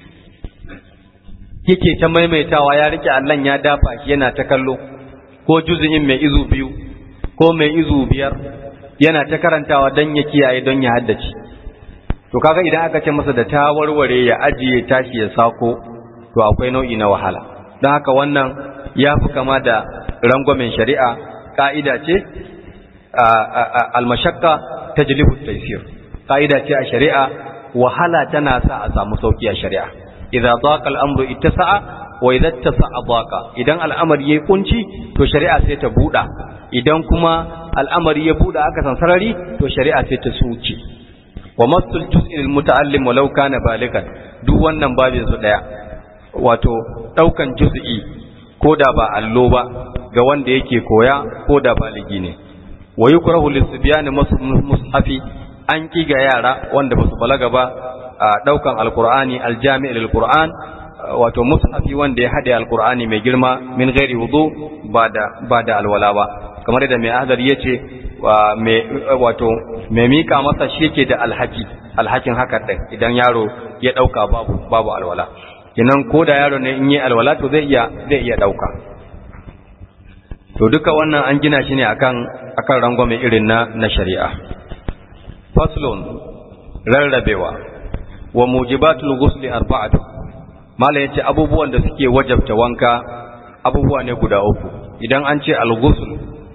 yake ta maimaitawa ya rike allon ya dafa shi yana ta kallo ko juzu'in mai izu biyu ko mai izu biyar yana ta karantawa don ya kiyaye don ya haddace to kaga idan aka ce masa da ta warware ya ajiye tashi ya sako to akwai nau'i na wahala don haka wannan ya fi kama da rangwamen shari'a ka'ida ce almashakka ta jilibu taisir ka'ida ce a shari'a wahala tana sa a samu sauki a shari'a idza daqa al-amru ittasa'a wa idza ittasa'a daqa idan al'amari yayi kunci to shari'a sai ta buda idan kuma al'amari ya buda aka san sarari to shari'a sai ta suce wa masul juz'i lil muta'allim walau kana baligan duk wannan babin su daya wato daukan juz'i ko da ba allo ba ga wanda yake koya ko da baligi ne wa yukrahu lisbiyani mushafi an ki ga yara wanda basu balaga ba a daukan alqur'ani aljami' lilqur'an wato mushafi wanda ya hade alqur'ani mai girma min ghairi wudu ba da ba da alwala ba kamar da mai ahdar ya ce wato mai mika masa shi yake da alhaki alhakin haka ɗin idan yaro ya ɗauka babu babu alwala kinan ko da yaro ne in yi alwala to zai iya zai iya ɗauka to duka wannan an gina shi ne akan akan rangwame irin na na shari'a faslun rarrabewa wa mujibatul ghusli arba'atu mala yace abubuwan da suke wajabta wanka abubuwa ne guda uku idan an ce al-ghusl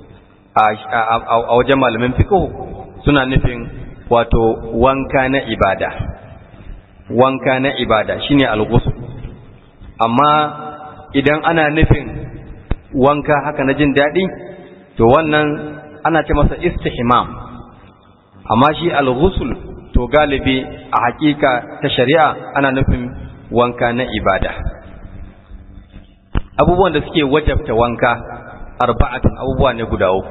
a wajen malamin fiqh suna nufin wato wanka na ibada wanka na ibada shine al-ghusl amma idan ana nufin wanka haka na jin daɗi to wannan ana ce masa istihmam amma shi al-ghusl to galibi a hakika ta shari'a ana nufin wanka na ibada abubuwan da suke wajabta wanka arba'atun abubuwa ne guda uku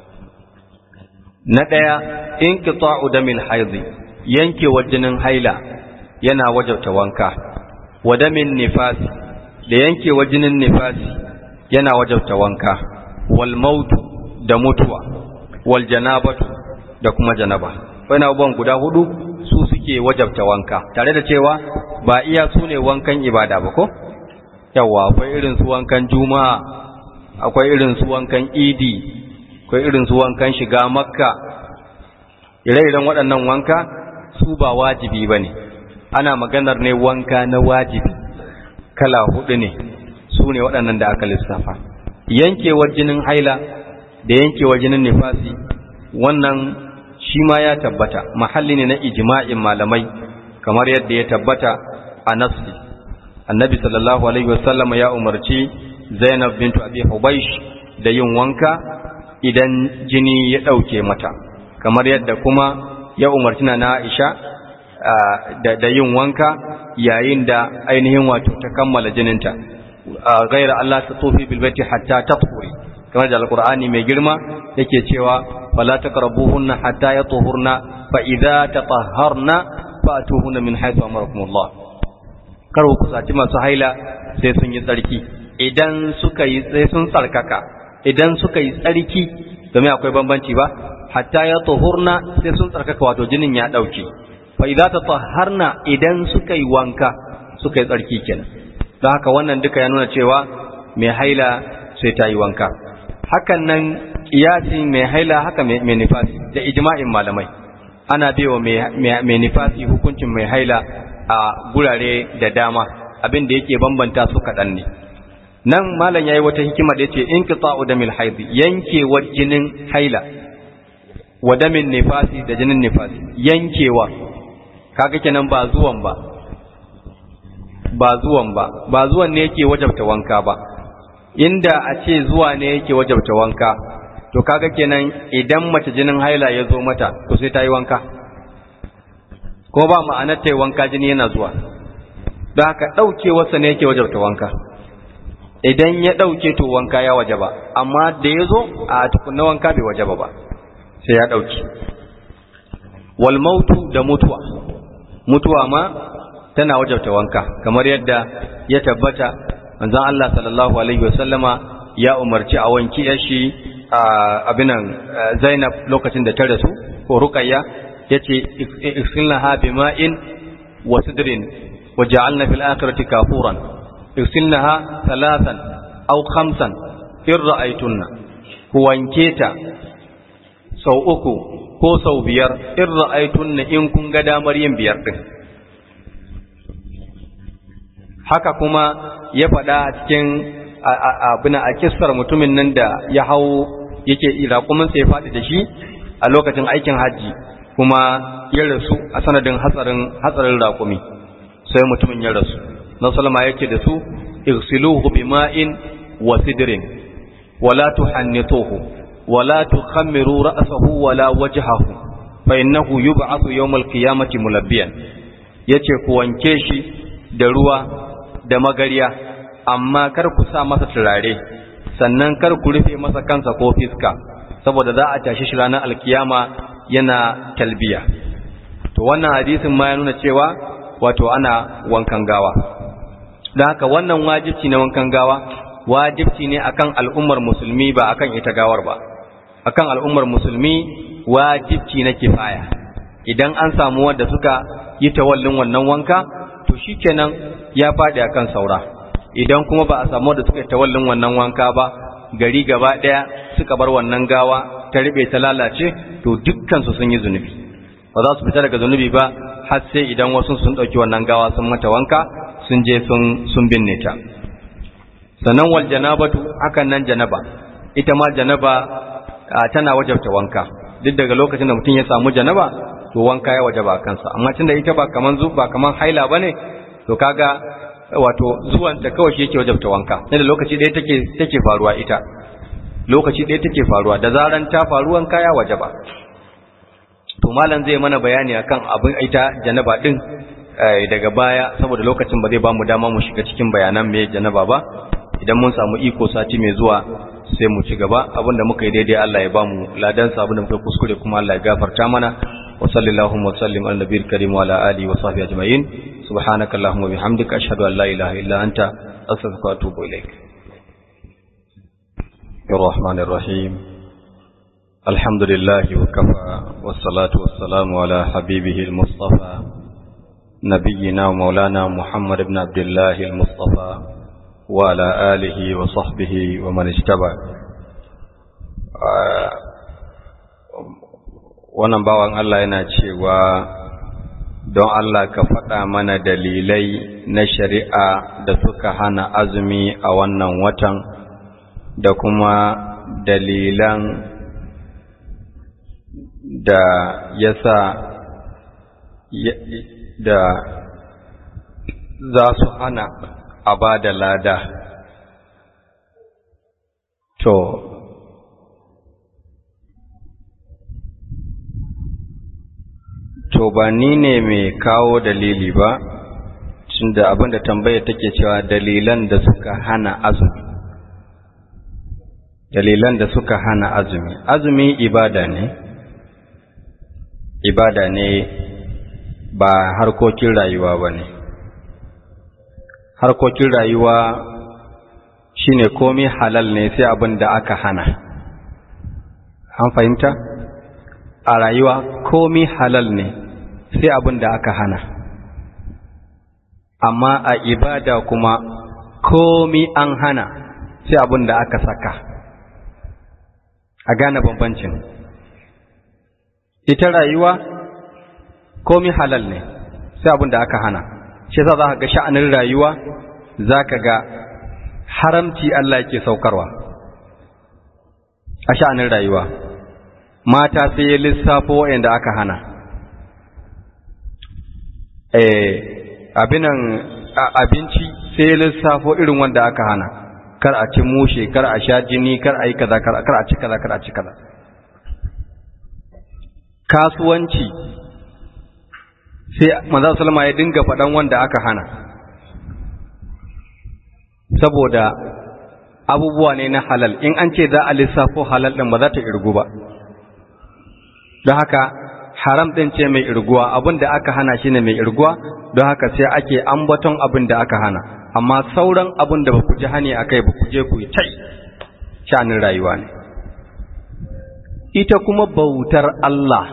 na ɗaya inqita'u damil haidhi yankewar jinin haila yana wajabta wanka wa damin nifasi da yankewar jinin nifasi yana wajabta wanka wal mautu da mutuwa wal janabatu da kuma janaba wani abubuwan guda hudu su suke wajabta wanka tare da cewa ba iya su ne wankan ibada ba ko yawa akwai irin su wankan juma'a akwai irin su wankan idi akwai irin su wankan shiga makka ire-iren waɗannan wanka su ba wajibi ba ne ana maganar ne wanka na wajibi kala hudu ne su ne waɗannan da aka lissafa yankewar jinin haila da yankewar jinin nifasi wannan shi ma ya tabbata mahalli ne na ijma'in malamai kamar yadda ya tabbata a nassi annabi sallallahu alaihi wasallam ya umarci zainab bintu abi hubaysh da yin wanka idan jini ya ɗauke mata kamar yadda kuma ya umarci na aisha da yin wanka yayin da ainihin wato ta kammala jininta gaira Allah ta tofi bilbati hatta tafuri kamar da alqur'ani mai girma yake cewa fala taqrabuhunna hatta yatuhurna fa idza tatahharna fatuhunna min haythu amarakumullah kar ku kusaci masu haila sai sun yi tsarki idan suka yi sai sun tsarkaka idan suka yi tsarki domin akwai bambanci ba hatta ya tuhurna sai sun tsarkaka wato jinin ya dauke fa idza tatahharna idan suka yi wanka suka yi tsarki kenan don haka wannan duka ya nuna cewa mai haila sai ta yi wanka hakan nan kiyasi mai haila haka mai nifasi da ijma'in malamai ana baiwa mai nifasi hukuncin mai haila a gurare da dama abin da yake bambanta su kaɗan ne nan malam yayi wata hikima da yace inqita'u damil haid yankewa jinin haila wa damin nifasi da jinin nifasi yankewa kaga kenan ba zuwan ba ba zuwan ba ba zuwan ne yake wajabta wanka ba inda a ce zuwa ne yake wajabta wanka to kaga kenan idan mace jinin haila ya zo mata to sai ta yi wanka ko ba ma'anar ta yi wanka jini yana zuwa don haka ɗaukewarsa ne yake wajabta wanka idan ya ɗauke to wanka ya waje ba amma da ya zo a tukunna wanka bai waje ba sai ya ɗauke wal mautu da mutuwa mutuwa ma tana wajabta wanka kamar yadda ya tabbata manzon Allah sallallahu alaihi wasallama ya umarci a wanki shi abinan Zainab lokacin da ta rasu ko Ruqayya yace iksilnaha bima'in wa sidrin wa ja'alna fil akhirati kafuran iksilnaha thalathan aw khamsan in ra'aytunna ku wanke ta sau uku ko sau biyar in ra'aytunna in kun ga damar yin biyar din haka kuma ya faɗa a cikin abin a kissar mutumin nan da ya hau yake raƙuminsa ya faɗi da shi a lokacin aikin hajji kuma ya rasu a sanadin hatsarin hatsarin raƙumi sai mutumin ya rasu na salama yake da su igsiluhu bima'in wa sidrin wala tuhannituhu wala tukhammiru ra'sahu wala wajhahu fa innahu yub'athu yawmal qiyamati mulabbiyan yace ku wanke shi da ruwa da magariya amma kar ku sa masa turare sannan kar ku rufe masa kansa ko fiska saboda za a tashi shi ranar alkiyama yana talbiya to wannan hadisin ma ya nuna cewa wato ana wankan gawa don haka wannan wajibci na wankan gawa wajibci ne akan al'ummar musulmi ba akan ita gawar ba akan al'ummar musulmi wajibci na kifaya idan an samu wanda suka yi tawallin wannan wanka to shikenan ya faɗi akan saura idan kuma ba a samu wanda suka yi tawallin wannan wanka ba gari gaba ɗaya suka bar wannan gawa ta riɓe ta lalace to dukkansu sun yi zunubi ba za su fita daga zunubi ba har sai idan wasu sun ɗauki wannan gawa sun mata wanka sun je sun binne ta sannan wal janabatu hakan nan janaba ita ma janaba tana wajabta wanka duk daga lokacin da mutum ya samu janaba to wanka ya wajaba kansa amma tunda ita ba kaman zu ba kaman haila bane to kaga wato zuwan ta kawai shi yake wajabta wanka da lokaci ɗaya take take faruwa ita lokaci ɗaya take faruwa da zaran ta faru wanka ya wajaba to malam zai mana bayani akan abin ita janaba din daga baya saboda lokacin ba zai ba mu dama mu shiga cikin bayanan me janaba ba idan mun samu iko sati mai zuwa sai mu ci gaba abinda muka yi daidai Allah ya ba mu ladan sa abinda muka kuskure kuma Allah ya gafarta mana wa sallallahu wa sallim ala nabiyil karim wa ala alihi wa sahbihi ajma'in subhanaka allahumma bihamdika ashhadu an la ilaha illa anta astaghfiruka wa atubu ilaik الرحمن الرحيم الحمد لله وكفى والصلاة والسلام على حبيبه المصطفى نبينا ومولانا محمد بن عبد الله المصطفى وعلى آله وصحبه ومن اتبع wannan bawan Allah yana cewa don Allah ka faɗa mana dalilai na shari'a da suka hana azumi a wannan watan da kuma dalilan da ya sa da za su hana a ba da lada to to ba ni ne mai kawo dalili ba tunda abinda tambaya take cewa dalilan da suka hana azumi dalilan da suka hana azumi azumi ibada ne ibada ne ba harkokin rayuwa ba ne harkokin rayuwa shine komai halal ne sai abin da aka hana an fahimta a rayuwa komai halal ne sai abin da aka hana amma a ibada kuma komai an hana sai abin da aka saka a gane bambancin ita rayuwa komi halal ne sai abin da aka hana shi yasa za ka ga sha'anin rayuwa za ka ga haramci Allah yake saukarwa a sha'anin rayuwa mata sai ya lissafo waɗanda aka hana abinan abinci sai ya lissafo irin wanda aka hana kar a ci mushe kar a sha jini kar a yi kaza kar a ci kaza kar a ci kaza kasuwanci sai manzo sallama ya dinga faɗan wanda aka hana saboda abubuwa ne na halal in an ce za a lissafo halal din ba za ta irgu ba don haka haram din ce mai irguwa abin da aka hana shine mai irguwa don haka sai ake ambaton abin da aka hana amma sauran abin da ba ku ji hani akai ba ku je ku yi tai shanin rayuwa ne ita kuma bautar Allah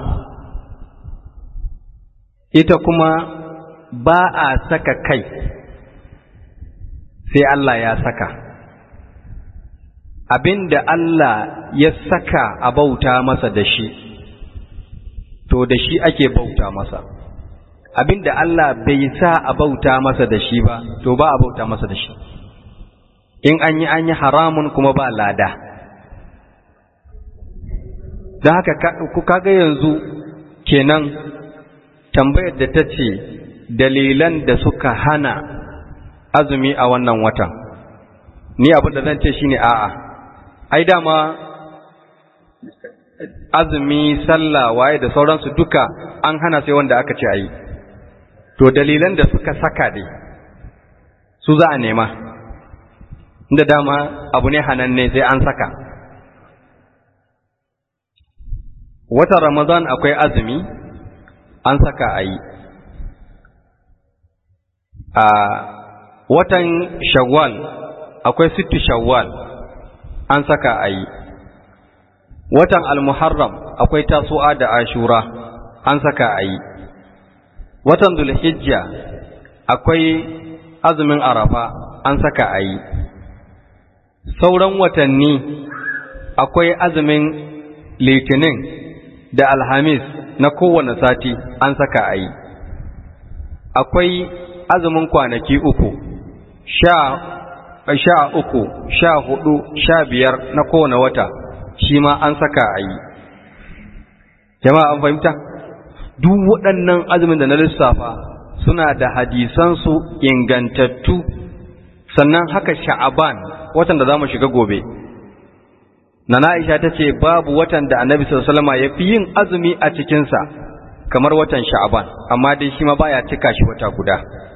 ita kuma ba a saka kai sai Allah ya saka abinda Allah ya saka a bauta masa da shi to da shi ake bauta masa abinda Allah bai sa a bauta masa da shi ba to ba a bauta masa da shi in an yi an yi haramun kuma ba lada da haka kaga yanzu kenan tambayar da ta ce dalilan da suka hana azumi a wannan watan ni abin da zan ce shine a'a ai dama azumi sallah waye da sauransu duka an hana sai wanda aka ce ayi to dalilan da suka saka dai su za a nema inda dama abu ne hananne sai an saka watan ramadan akwai azumi an saka a yi a watan shawwal akwai sittu shawwal an saka a yi watan al-muharram akwai tasu'a da ashura an saka a yi watan zulhijja akwai azumin arafa an saka a yi sauran watanni akwai azumin litinin da alhamis na kowane sati an saka a yi akwai azumin kwanaki uku sha sha uku sha hudu sha biyar na kowane wata shi ma an saka a yi jama'a an fahimta duk waɗannan azumin da na lissafa suna da hadisansu ingantattu sannan haka sha'aban watan da za mu shiga gobe na na'isha ta ce babu watan da annabi sallama ya fi yin azumi a cikinsa kamar watan sha'aban amma dai shi ma baya cika shi wata guda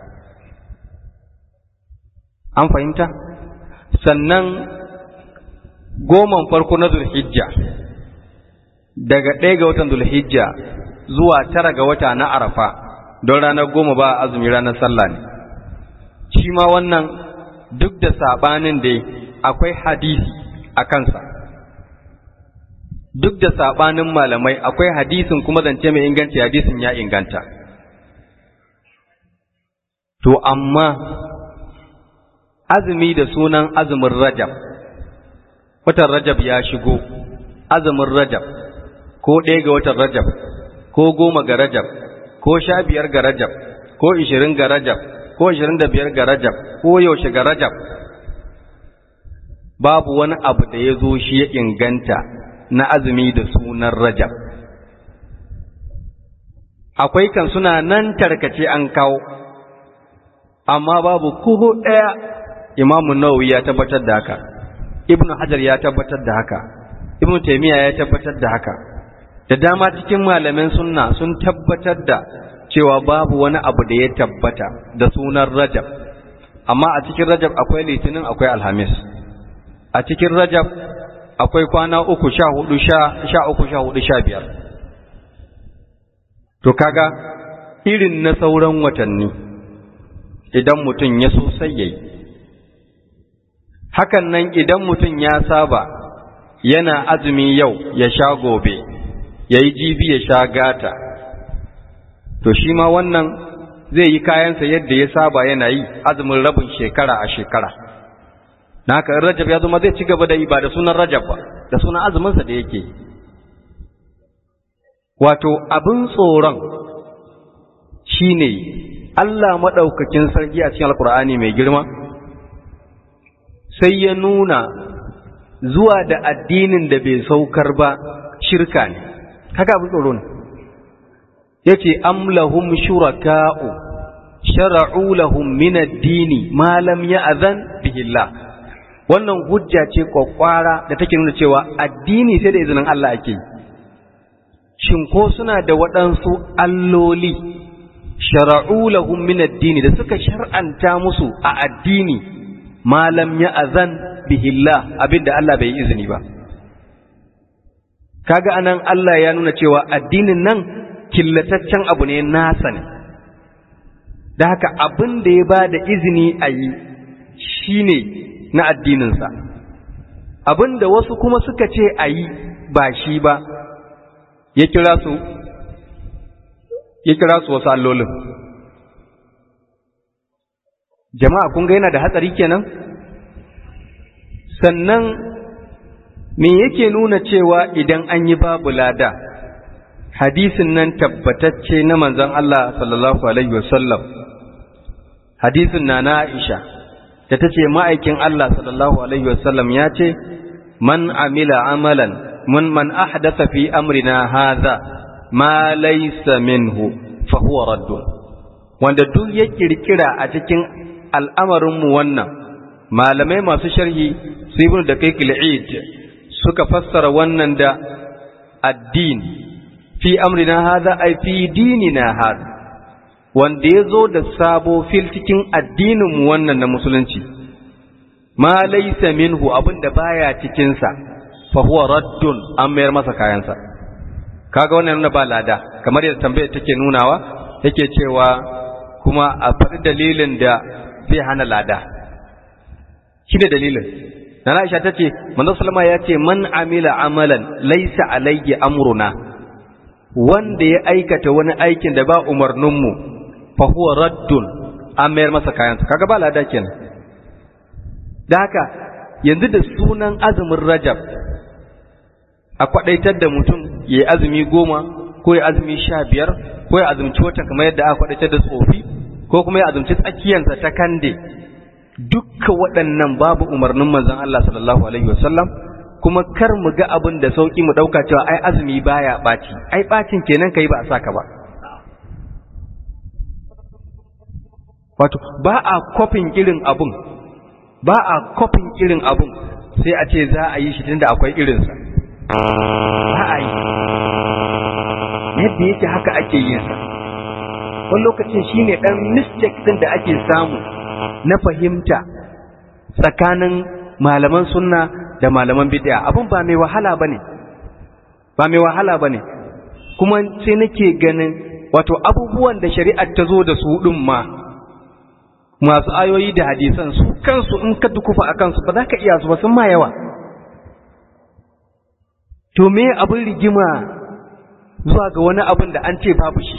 an fahimta sannan goman farko na zulhijja daga ɗaya ga watan zulhijja zuwa tara ga wata na arafa don ranar goma ba azumi ranar sallah ne shi ma wannan duk da saɓanin da akwai hadisi a kansa duk da saɓanin malamai akwai hadisin kuma zance mai inganci hadisin ya inganta to amma azumi da sunan azumin rajab watan rajab ya shigo azumin rajab ko ɗaya ga watan rajab ko goma ga rajab ko sha biyar ga rajab ko ishirin ga rajab ko ishirin da biyar ga rajab ko yaushe ga rajab babu wani abu da ya zo shi ya inganta na azumi da sunan rajab akwai kan suna nan tarkace an kawo amma babu kuhu ɗaya imamu nawawi ya tabbatar da haka ibnu hajar ya tabbatar da haka ibnu taymiya ya tabbatar da haka da dama cikin malaman sunna sun tabbatar da cewa babu wani abu da ya tabbata da sunan rajab amma a cikin rajab akwai litinin akwai alhamis a cikin rajab akwai kwana uku sha hudu sha uku sha hudu sha biyar to kaga irin na sauran watanni idan mutum ya so sai yayi hakan nan idan mutum ya saba yana azumi yau ya sha gobe ya yi jibi ya sha gata to shi ma wannan zai yi kayansa yadda ya saba yana yi azumin rabin shekara a shekara na haka rajab ya zama zai ci gaba da yi ba da sunan rajab ba da sunan azuminsa da yake yi wato abin tsoron shi ne Allah maɗaukakin sarki a cikin alkur'ani mai girma sai ya nuna zuwa da addinin da bai saukar ba shirka ne haka abin tsoro ne ya ce am lahum shuraka'u shara'u lahum min ad-dini ma lam ya'zan bihillah wannan hujja ce kwakwara da take nuna cewa addini sai da izinin Allah ake yi shin ko suna da waɗansu alloli shara'u lahum min ad-dini da suka shar'anta musu a addini ma lam ya'zan bihillah abinda Allah bai yi izini ba kaga anan Allah ya nuna cewa addinin nan killataccen abu ne nasa ne da haka abin da ya ba da izini a yi shine na addininsa abin da wasu kuma suka ce a yi ba shi ba ya kira su ya kira su wasu allolin jama'a kun ga yana da hatsari kenan sannan me yake nuna cewa idan an yi babu lada hadisin nan tabbatacce na manzon Allah sallallahu alaihi wasallam hadisin na na Aisha da ta ce ma'aikin Allah sallallahu alaihi wasallam ya ce man amila amalan mun man ahdatha fi amrina hadha ma laysa minhu fa huwa raddun wanda duk ya kirkira a cikin al'amarin mu wannan malamai masu sharhi su ibn da kai suka fassara wannan da addin fi amrina hadha ay fi dinina hadha wanda ya zo da sabo fil cikin addinin mu wannan na musulunci ma laysa minhu abinda baya cikin sa fa huwa raddun an mayar masa kayansa kaga wannan nuna ba lada kamar yadda tambayar take nunawa yake cewa kuma a faɗi dalilin da zai hana lada shi da dalilin Nana Aisha ta ce, Manzo Salama ya ce, Man amila amalan laisa alayhi amruna, wanda ya aikata wani aikin da ba umarninmu, fa huwa raddun an mayar masa kayansa, kaga ba lada kenan. Da haka, yanzu da sunan azumin Rajab, a kwaɗaitar da mutum ya yi azumi goma, ko ya azumi sha biyar, ko ya azumci watan kamar yadda aka kwaɗaitar da tsofi, ko kuma ya azumci tsakiyansa ta kande. dukka waɗannan babu umarnin manzon Allah sallallahu alaihi wasallam kuma kar mu ga abin da sauki mu ɗauka cewa ai azumi baya ɓaci ai ɓacin kenan kai ba a saka ba wato ba a kofin irin abun ba a kofin irin abun sai a ce za a yi shi tunda akwai irinsa ba a yi yadda yake haka ake yin sa wani lokacin shine ɗan mistake ɗin da ake samu na fahimta tsakanin malaman sunna da malaman bid'a abin ba mai wahala bane ba mai wahala bane kuma sai nake ganin wato abubuwan da shari'ar ta zo da su din ma masu ayoyi da hadisan su kansu in ka dukufa a kansu ba za ka iya su ba sun ma yawa to me abin rigima zuwa ga wani abin da an ce babu shi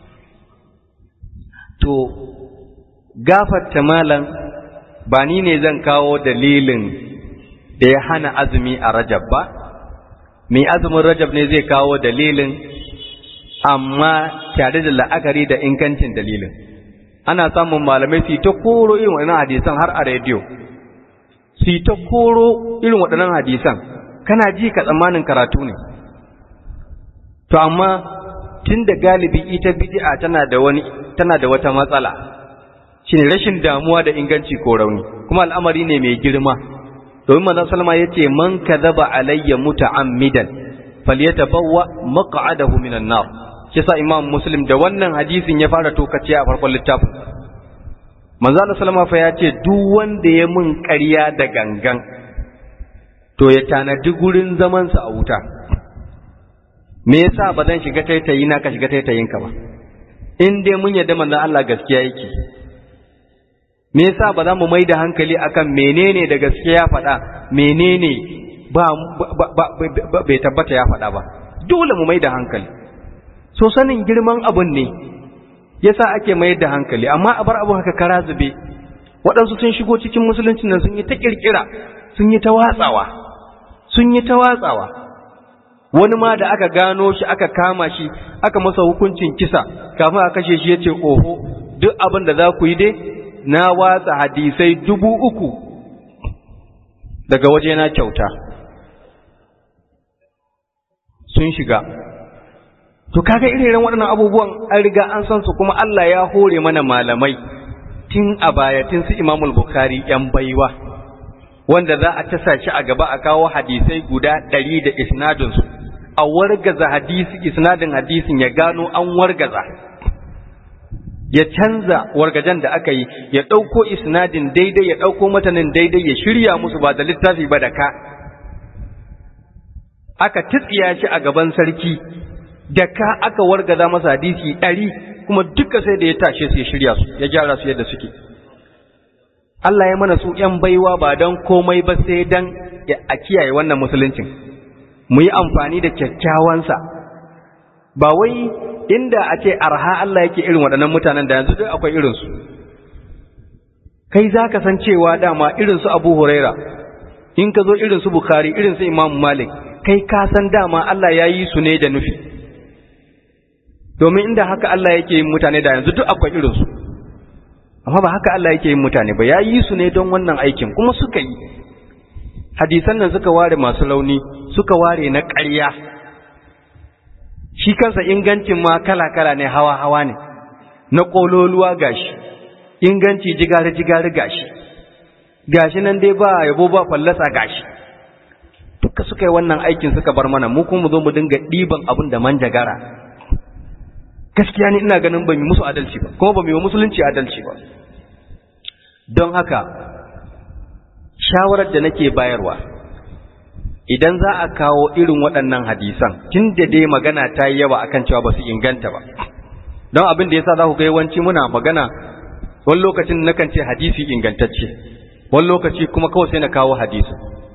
to gafarta malam ba ni ne zan kawo dalilin da ya hana azumi a rajab ba mai azumin rajab ne zai kawo dalilin amma tare da la'akari da ingancin dalilin ana samun malamai su ta koro irin waɗannan hadisan har a rediyo su ta koro irin waɗannan hadisan kana ji ka tsammanin karatu ne to amma tun da galibi ita bid'a tana da wani tana da wata matsala shine rashin damuwa da inganci ko rauni kuma al'amari ne mai girma domin manzon sallama yace man kadhaba alayya muta'ammidan falyatabawwa maq'adahu minan nar kisa imam muslim da wannan hadisin ya fara tokace a farkon littafin manzon sallama fa yace duk wanda ya mun ƙarya da gangan to ya tanadi gurin zaman sa a wuta me yasa ba zan shiga taitayi na ka shiga taitayin ka ba in dai mun yarda manzon Allah gaskiya yake me yasa ba za mu mai da hankali akan menene da gaskiya ya faɗa menene ba bai tabbata ya faɗa ba dole mu mai da hankali so sanin girman abun ne yasa ake mai da hankali amma a bar abu haka kara zube waɗansu sun shigo cikin musulunci nan sun yi ta kirkira sun yi ta watsawa sun yi ta watsawa wani ma da aka gano shi aka kama shi aka masa hukuncin kisa kafin a kashe shi ya ce oho duk abin da za ku yi dai na watsa hadisai dubu uku daga waje na kyauta sun shiga to kaga irin waɗannan abubuwan an riga an san su kuma Allah ya hore mana malamai tun a baya tun su Imamul Bukhari yan baiwa wanda za a tasa shi a gaba a kawo hadisai guda ɗari da isnadinsu a wargaza hadisi isnadin hadisin ya gano an wargaza ya canza wargajen da aka yi ya ɗauko isnadin daidai ya ɗauko matanin daidai ya shirya musu ba da littafi ba da ka aka titsiya shi a gaban sarki da ka aka wargaza masa hadisi ɗari kuma duka sai da ya tashe su ya shirya su ya gyara su yadda suke Allah ya mana su ‘yan baiwa ba don komai ba sai don a kiyaye wannan musuluncin mu yi amfani da kyakkyawansa ba wai inda a ce arha Allah yake irin waɗannan mutanen da yanzu duk akwai irinsu kai za ka san cewa dama irinsu abu huraira in ka zo irinsu bukhari irinsu imam malik kai ka san dama Allah ya yi su ne da nufi domin inda haka Allah yake yin mutane da yanzu duk akwai irinsu amma ba haka Allah yake yin mutane ba ya yi su ne don wannan aikin kuma suka yi hadisan nan suka ware masu launi suka ware na ƙarya shi kansa ingancin ma kala-kala ne hawa-hawa ne na ƙololuwa gashi inganci jigari-jigari gashi gashi nan dai ba yabo ba fallasa gashi duka suka yi wannan aikin suka bar mana mu kuma mu zo mu dinga ɗiban abin da manjagara gaskiya ni ina ganin ba mu musu adalci ba kuma ba mu yi musulunci adalci ba don haka shawarar da nake bayarwa idan za a kawo irin waɗannan hadisan tun da dai magana ta yi yawa akan cewa ba su inganta ba don abin da yasa za ku ga yawanci muna magana wani lokacin nakan ce hadisi ingantacce wani lokaci kuma kawai sai na kawo hadisi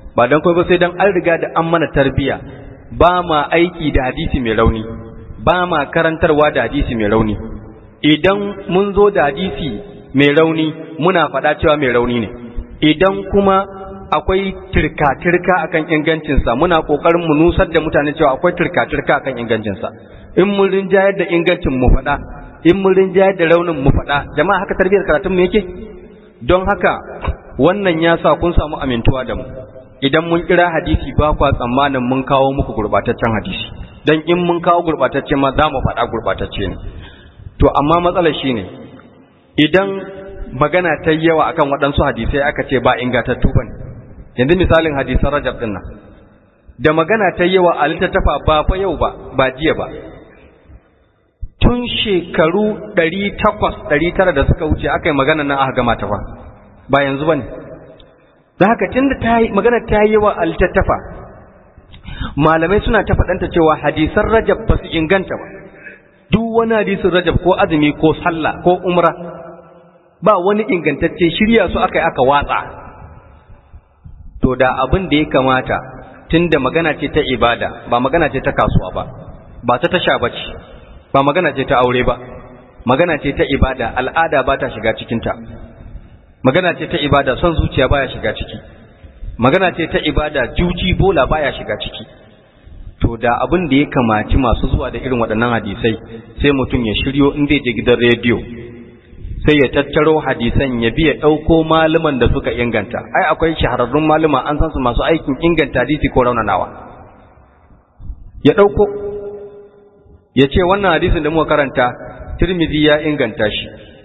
ba dan kuma sai dan an riga da an mana tarbiya ba ma aiki da hadisi mai rauni ba ma karantarwa da hadisi mai rauni idan mun zo da hadisi mai rauni muna faɗa cewa mai rauni ne idan kuma akwai tirka-tirka akan ingancinsa muna ƙoƙarin mu nusar da mutane cewa akwai tirka-tirka akan ingancinsa in mun rinjayar da ingancin mu faɗa in mun rinjayar da raunin mu faɗa jama'a haka tarbiyyar karatun mu yake don haka wannan ya sa kun samu amintuwa da mu idan mun kira hadisi ba kwa tsammanin mun kawo muku gurbataccen hadisi dan in mun kawo gurbatacce ma za mu faɗa gurbatacce ne to amma matsalar shine idan magana ta yawa akan waɗansu hadisai aka ce ba ingantattu bane yanzu misalin hadisan Rajab din nan da magana ta yawa a littattafa ba fa yau ba ba jiya ba tun shekaru 800 900 da suka wuce aka yi magana nan aka gama ta fa ba yanzu bane da haka tunda ta yi magana ta yi yawa a littattafa malamai suna ta faɗanta cewa hadisan Rajab ba su inganta ba duk wani hadisin Rajab ko azumi ko sallah ko umra ba wani ingantacce shirya su aka yi aka watsa to da abin da ya kamata tunda magana ce ta ibada ba magana ce ta kasuwa ba ba ta tasha ba ce ba magana ce ta aure ba magana ce ta ibada al'ada ba ta shiga cikinta magana ce ta ibada son zuciya baya shiga ciki magana ce ta ibada juji bola baya shiga ciki to da abin da ya kamaci masu zuwa da irin waɗannan hadisai sai mutum ya shiryo in zai je gidan rediyo sai ya tattaro hadisan ya biya ɗauko malaman da suka inganta ai akwai shahararrun malama an san su masu aikin inganta hadisi ko raunanawa ya ɗauko ya ce wannan hadisin da muka karanta tirmidhi ya inganta shi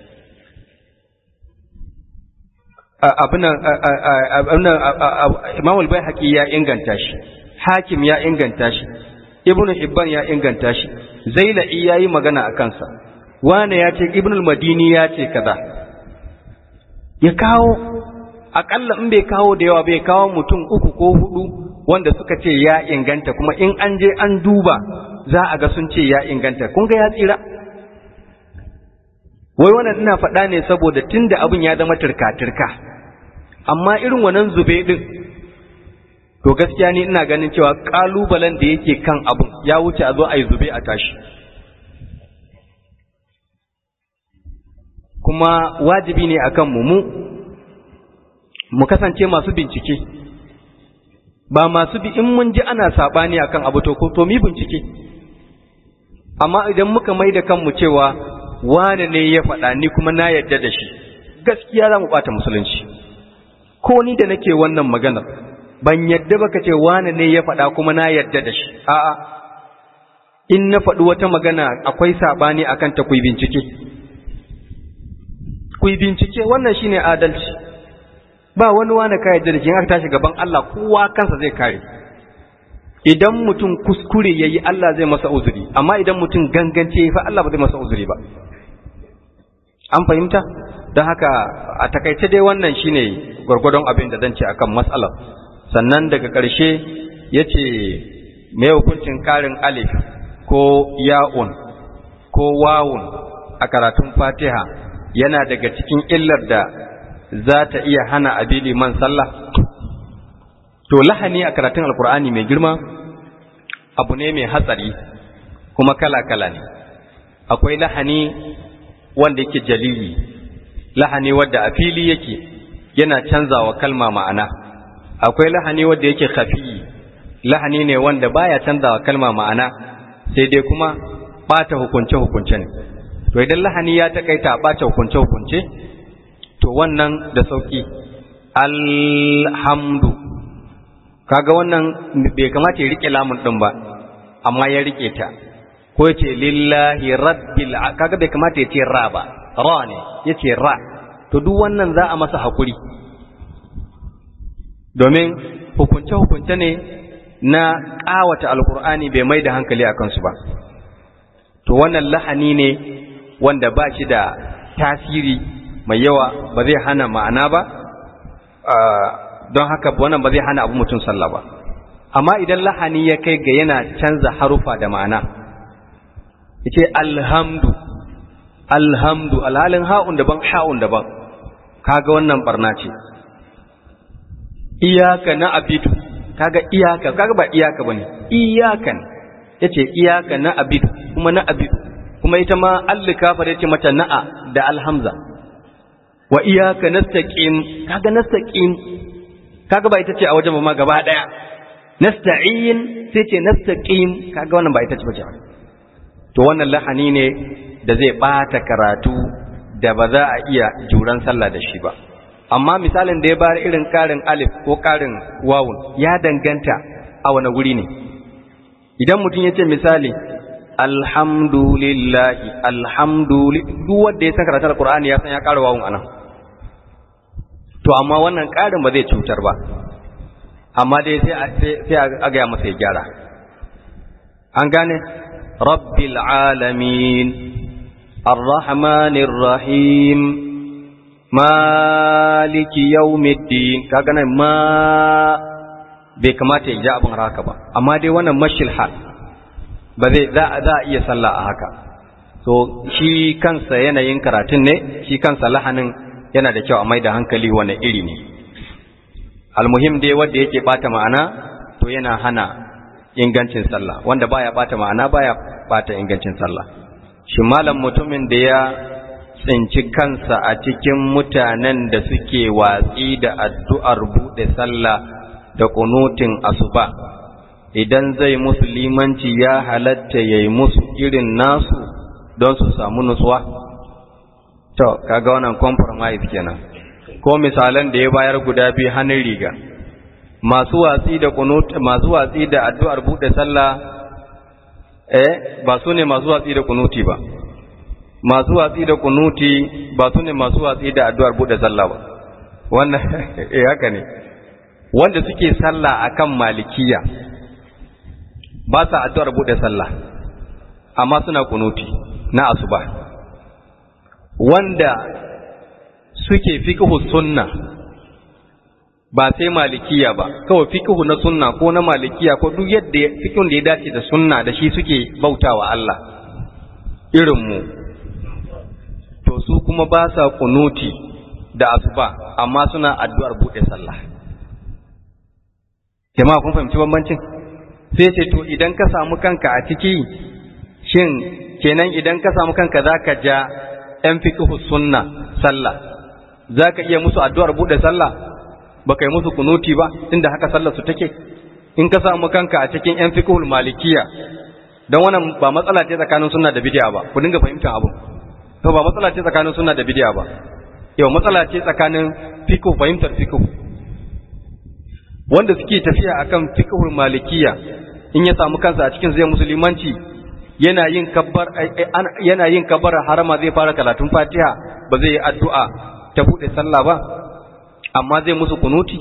imam al-baihaqi ya inganta shi hakim ya inganta shi ibnu hibban ya inganta shi zailai yayi magana a kansa wane ya ce ibn al-madini ya ce kaza ya kawo akalla in bai kawo da yawa bai kawo mutum uku ko hudu wanda suka ce ya inganta kuma in an je an duba za a ga sun ce ya inganta kun ga ya tsira wai wannan ina faɗa ne saboda tunda abin ya zama turka-turka amma irin wannan zube din to gaskiya ni ina ganin cewa kalubalen da yake kan abin ya wuce a zo a yi zube a tashi kuma wajibi ne akan mu mu mu kasance masu bincike ba masu bi in mun ji ana sabani akan abu to ko to mi bincike amma idan muka mai da kanmu cewa wane ne ya faɗa ni kuma na yadda da shi gaskiya za mu ɓata musulunci ko ni da nake wannan maganar ban yadda baka ce wane ne ya faɗa kuma na yadda da shi a'a in na faɗi wata magana akwai sabani akan ta ku bincike ku yi bincike wannan shine adalci ba wani wani ka yadda da shi aka tashi gaban Allah kowa kansa zai kare idan mutum kuskure yayi Allah zai masa uzuri amma idan mutum gangance fa Allah ba zai masa uzuri ba an fahimta don haka a takaice dai wannan shine gwargwadon abin da zan ce akan matsalar sannan daga ƙarshe ya ce mai hukuncin ƙarin alif ko ya'un ko wawun a karatun fatiha yana daga cikin illar da za ta iya hana abi liman sallah to lahani a karatun alkur'ani mai girma abu ne mai hatsari kuma kala-kala ne akwai lahani wanda yake jalili lahani wadda a fili yake yana canzawa kalma ma'ana akwai lahani wadda yake khafi lahani ne wanda baya canzawa kalma ma'ana sai dai kuma bata hukunce-hukunce ne to idan lahani ya takaita a ɓace hukunce-hukunce to wannan da sauƙi alhamdu kaga wannan bai kamata ya rike lamun ɗin ba amma ya rike ta ko ya ce lillahi rabbil kaga bai kamata ya ce ra ba ra ne ya ce ra to duk wannan za a masa haƙuri domin hukunce-hukunce ne na ƙawata alkur'ani bai mai da hankali a kansu ba to wannan lahani ne wanda ba shi da tasiri mai yawa ba zai hana ma'ana ba don haka wannan ba zai hana abu mutum sallah ba amma idan lahani ya kai ga yana canza harufa da ma'ana yace alhamdu alhamdu alhalin ha'un daban ha'un daban kaga wannan barna ce iyaka na abidu kaga iyaka kaga ba iyaka bane iyakan yace iyaka na abidu kuma na abidu kuma ita ma allikafa yace mata na'a da alhamza wa iyaka nastaqim kaga nastaqim kaga ba ita ce a wajen ma gaba daya nasta'in sai ce nastaqim kaga wannan ba ita ce bace to wannan lahani ne da zai bata karatu da ba za a iya juran sallah da shi ba amma misalin da ya bayar irin karin alif ko karin wawun ya danganta a wani guri ne idan mutum ya ce misali alhamdulillahi alhamdulillah duk wanda ya san karatun alqur'ani ya san ya kara wawun anan to amma wannan karin ba zai cutar ba amma dai sai sai a ga masa ya gyara an gane rabbil alamin arrahmanir rahim maliki yawmiddin kaga nan ma bai kamata ya ji abin haka ba amma dai wannan mashil hal ba zai za a iya sallah a haka so shi kansa yanayin karatun ne shi kansa lahanin yana da kyau a mai da hankali wani iri ne almuhim dai wanda yake bata ma'ana to yana hana ingancin sallah wanda baya bata ma'ana baya bata ingancin sallah shi malam mutumin da ya tsinci kansa a cikin mutanen da suke watsi da addu'ar buɗe sallah da kunutin asuba idan zai musu limanci ya halatta ya yi musu irin nasu don su samu nutsuwa to kaga wannan compromise kenan ko misalan da ya bayar guda biyu hannun riga masu watsi da kunut masu watsi da addu'ar buɗe sallah eh ba su ne masu watsi da kunuti ba masu watsi da kunuti ba su ne masu watsi da addu'ar buɗe sallah ba wannan eh haka ne wanda suke sallah akan malikiya ba sa addu'ar buɗe sallah amma suna kunuti na asuba wanda suke fiqhu sunna ba sai malikiya ba kawai fiqhu na sunna ko na malikiya ko duk yadda fiqhun da ya dace da sunna da shi suke bautawa Allah irin mu to su kuma ba sa kunuti da asuba amma suna addu'ar buɗe sallah jama'a kun fahimci bambancin sai ce to idan ka samu kanka a ciki shin kenan idan ka samu kanka zaka ja ‘yan fikihu sunna sallah za ka iya musu addu'ar buɗe sallah ba ka yi musu kunuti ba inda haka sallar su take in ka samu kanka a cikin ‘yan fikihul malikiya don wannan ba matsala ce tsakanin sunna da bidiya ba ku dinga fahimtar abu to ba matsala ce tsakanin sunna da bidiya ba yau matsala ce tsakanin fikihu fahimtar fikihu wanda suke tafiya akan fikihul malikiya in ya samu kansa a cikin zai musulmanci yana yin kabbar yana yin kabbar harama zai fara karatun Fatiha ba zai yi addu'a ta bude sallah ba amma zai musu kunuti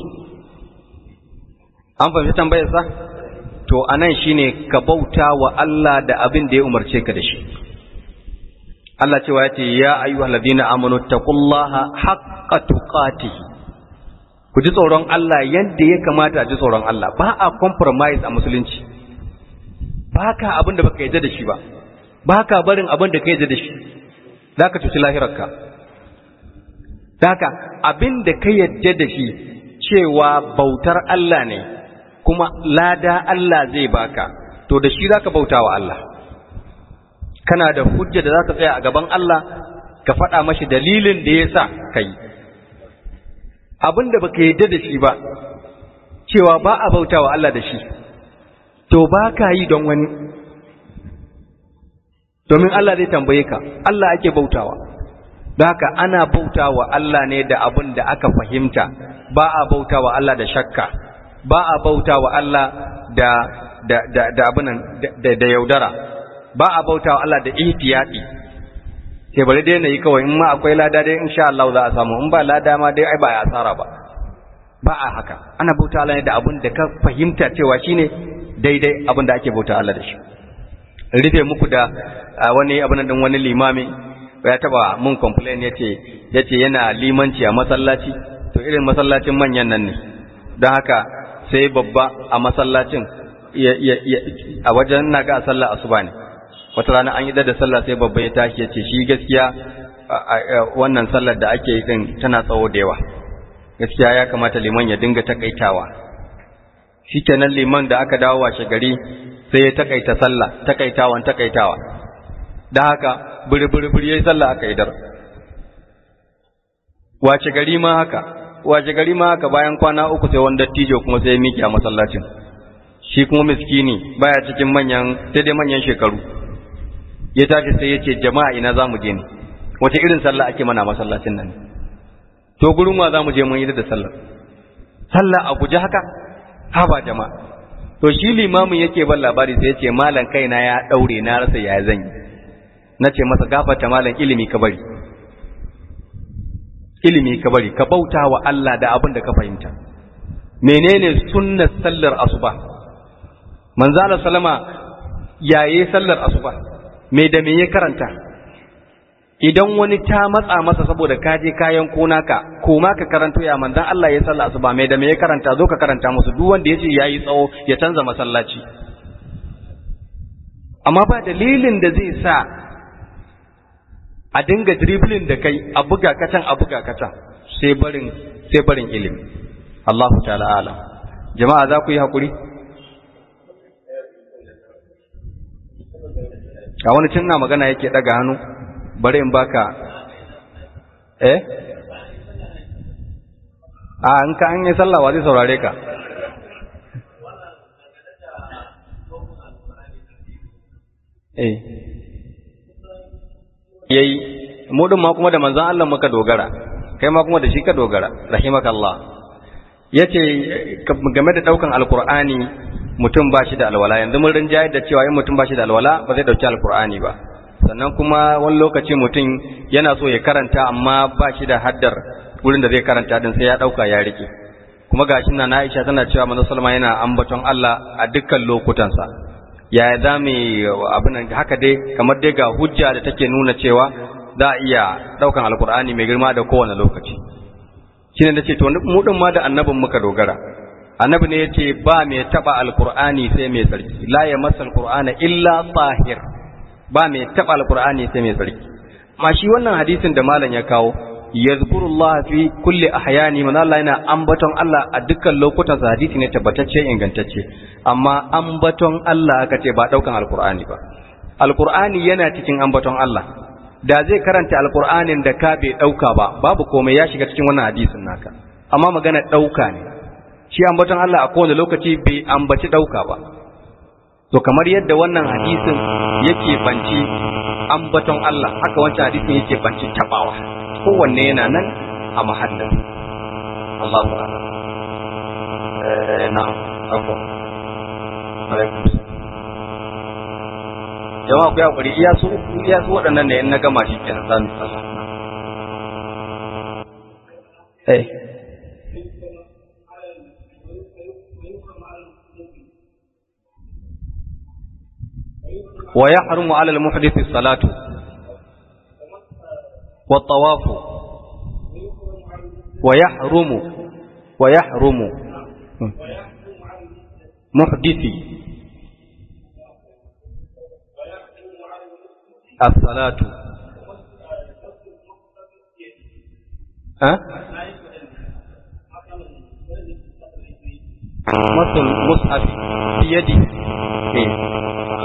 an fahimci tambayar sa to anan shine ka bauta wa Allah da abin da ya umarce ka da shi Allah cewa yace ya ayyuhal ladina amanu taqullaha haqqa tuqatih ku ji tsoron Allah yadda ya kamata a ji tsoron Allah ba a compromise a musulunci ba ka abin da baka yadda da shi ba ba ka barin abin da ka yadda da shi za ka cuci lahirarka Daka abin da ka yadda da shi cewa bautar Allah ne kuma lada Allah zai baka to da shi za ka bauta wa Allah kana da hujja da za ka tsaya a gaban Allah ka faɗa mashi dalilin da ya sa ka yi abin da baka yadda da shi ba cewa ba a bauta wa Allah da shi to ba ka yi don wani domin Allah zai tambaye ka Allah ake bautawa don haka ana bautawa Allah ne da abin da aka fahimta ba a bautawa Allah da shakka ba a bautawa Allah da da da da abin da da yaudara ba a bautawa Allah da ihtiyati sai bari dai nayi kawai in ma akwai lada dai insha Allah za a samu in ba lada ma dai ai ba ya asara ba ba a haka ana bauta Allah ne da abin da ka fahimta cewa shine daidai abin da ake bauta Allah da shi rufe muku da wani abin din wani limami ya taba mun complain yace yace yana limanci a masallaci to irin masallacin manyan nan ne don haka sai babba a masallacin a wajen na ga sallah asuba ne wata rana an yi da sallah sai babba ya tashi yace shi gaskiya wannan sallar da ake yi din tana tsawo da yawa gaskiya ya kamata liman ya dinga takaitawa shikenan liman da aka dawo washe gari sai ya takaita sallah takaitawan takaitawa da haka buri-buri yayi sallah aka idar wace gari ma haka wace gari ma haka bayan kwana uku sai wanda dattijo kuma sai ya miƙe a masallacin shi kuma miskini baya cikin manyan sai dai manyan shekaru ya tashi sai ya ce jama'a ina za mu je ne wace irin sallah ake mana masallacin nan to gurin wa za mu je mun yi da sallah sallah a guje haka ha ba jama'a to shi limamin yake ban labari sai ya ce malam kaina ya daure na rasa ya zan yi na ce masa gafarta malam ilimi ka bari ilimi ka bari ka bauta wa Allah da abin da ka fahimta menene sunnar sallar asuba manzala salama yaye sallar asuba me da me ya karanta idan wani ta matsa masa saboda ka je kayan kona ka koma ka karanto ya manzan Allah ya sallar asuba me da me ya karanta zo ka karanta musu duk wanda yace yayi tsawo ya canza masallaci amma ba dalilin da zai sa a dinga dribbling da kai a buga kacan a buga kacan sai barin sai barin ilimi Allahu ta'ala alam jama'a za ku yi hakuri a wani cin na magana yake daga hannu bari in baka eh a in ka an yi sallah wa zai saurare ka eh yayi mu din ma kuma da manzon Allah muka dogara kai ma kuma da shi ka dogara rahimakallah yace game da daukan alqur'ani mutum ba shi da alwala yanzu mun rinjaye da cewa in mutum ba shi da alwala ba zai dauki alqur'ani ba sannan kuma wani lokaci mutum yana so ya karanta amma ba shi da haddar wurin da zai karanta din sai ya dauka ya rike kuma gashin na Aisha tana cewa manzon sallama yana ambaton Allah a dukkan lokutansa ya za mu abin haka dai kamar dai ga hujja da take nuna cewa za a iya ɗaukan alkur'ani mai girma da kowane lokaci shi ne da ce to mu ɗin ma da annabin muka dogara annabi ne ya ce ba mai taɓa alkur'ani sai mai tsarki la ya masa alkur'ana illa tsahir ba mai taɓa alkur'ani sai mai tsarki ma shi wannan hadisin da malam ya kawo yazkurullah fi kulli ahyani man Allah yana ambaton Allah a dukkan lokutan sa hadisi ne tabbatacce ingantacce amma ambaton Allah aka ce ba daukan alqur'ani ba alqur'ani yana cikin ambaton Allah da zai karanta alqur'anin da ka bai dauka ba babu komai ya shiga cikin wannan hadisin naka amma magana dauka ne shi ambaton Allah a kowane lokaci bai ambaci dauka ba to kamar yadda wannan hadisin yake banci ambaton Allah haka wancan hadisin yake banci tabawa kowanne yana nan a mahallin Allah ba na ako jama'a ku ya kuri iya su iya su waɗannan ne in na gama shi kenan za mu sallah eh ويحرم على المحدث الصلاة والطواف ويحرم ويحرم محدثي الصلاة ها مس المصحف بيده إيه.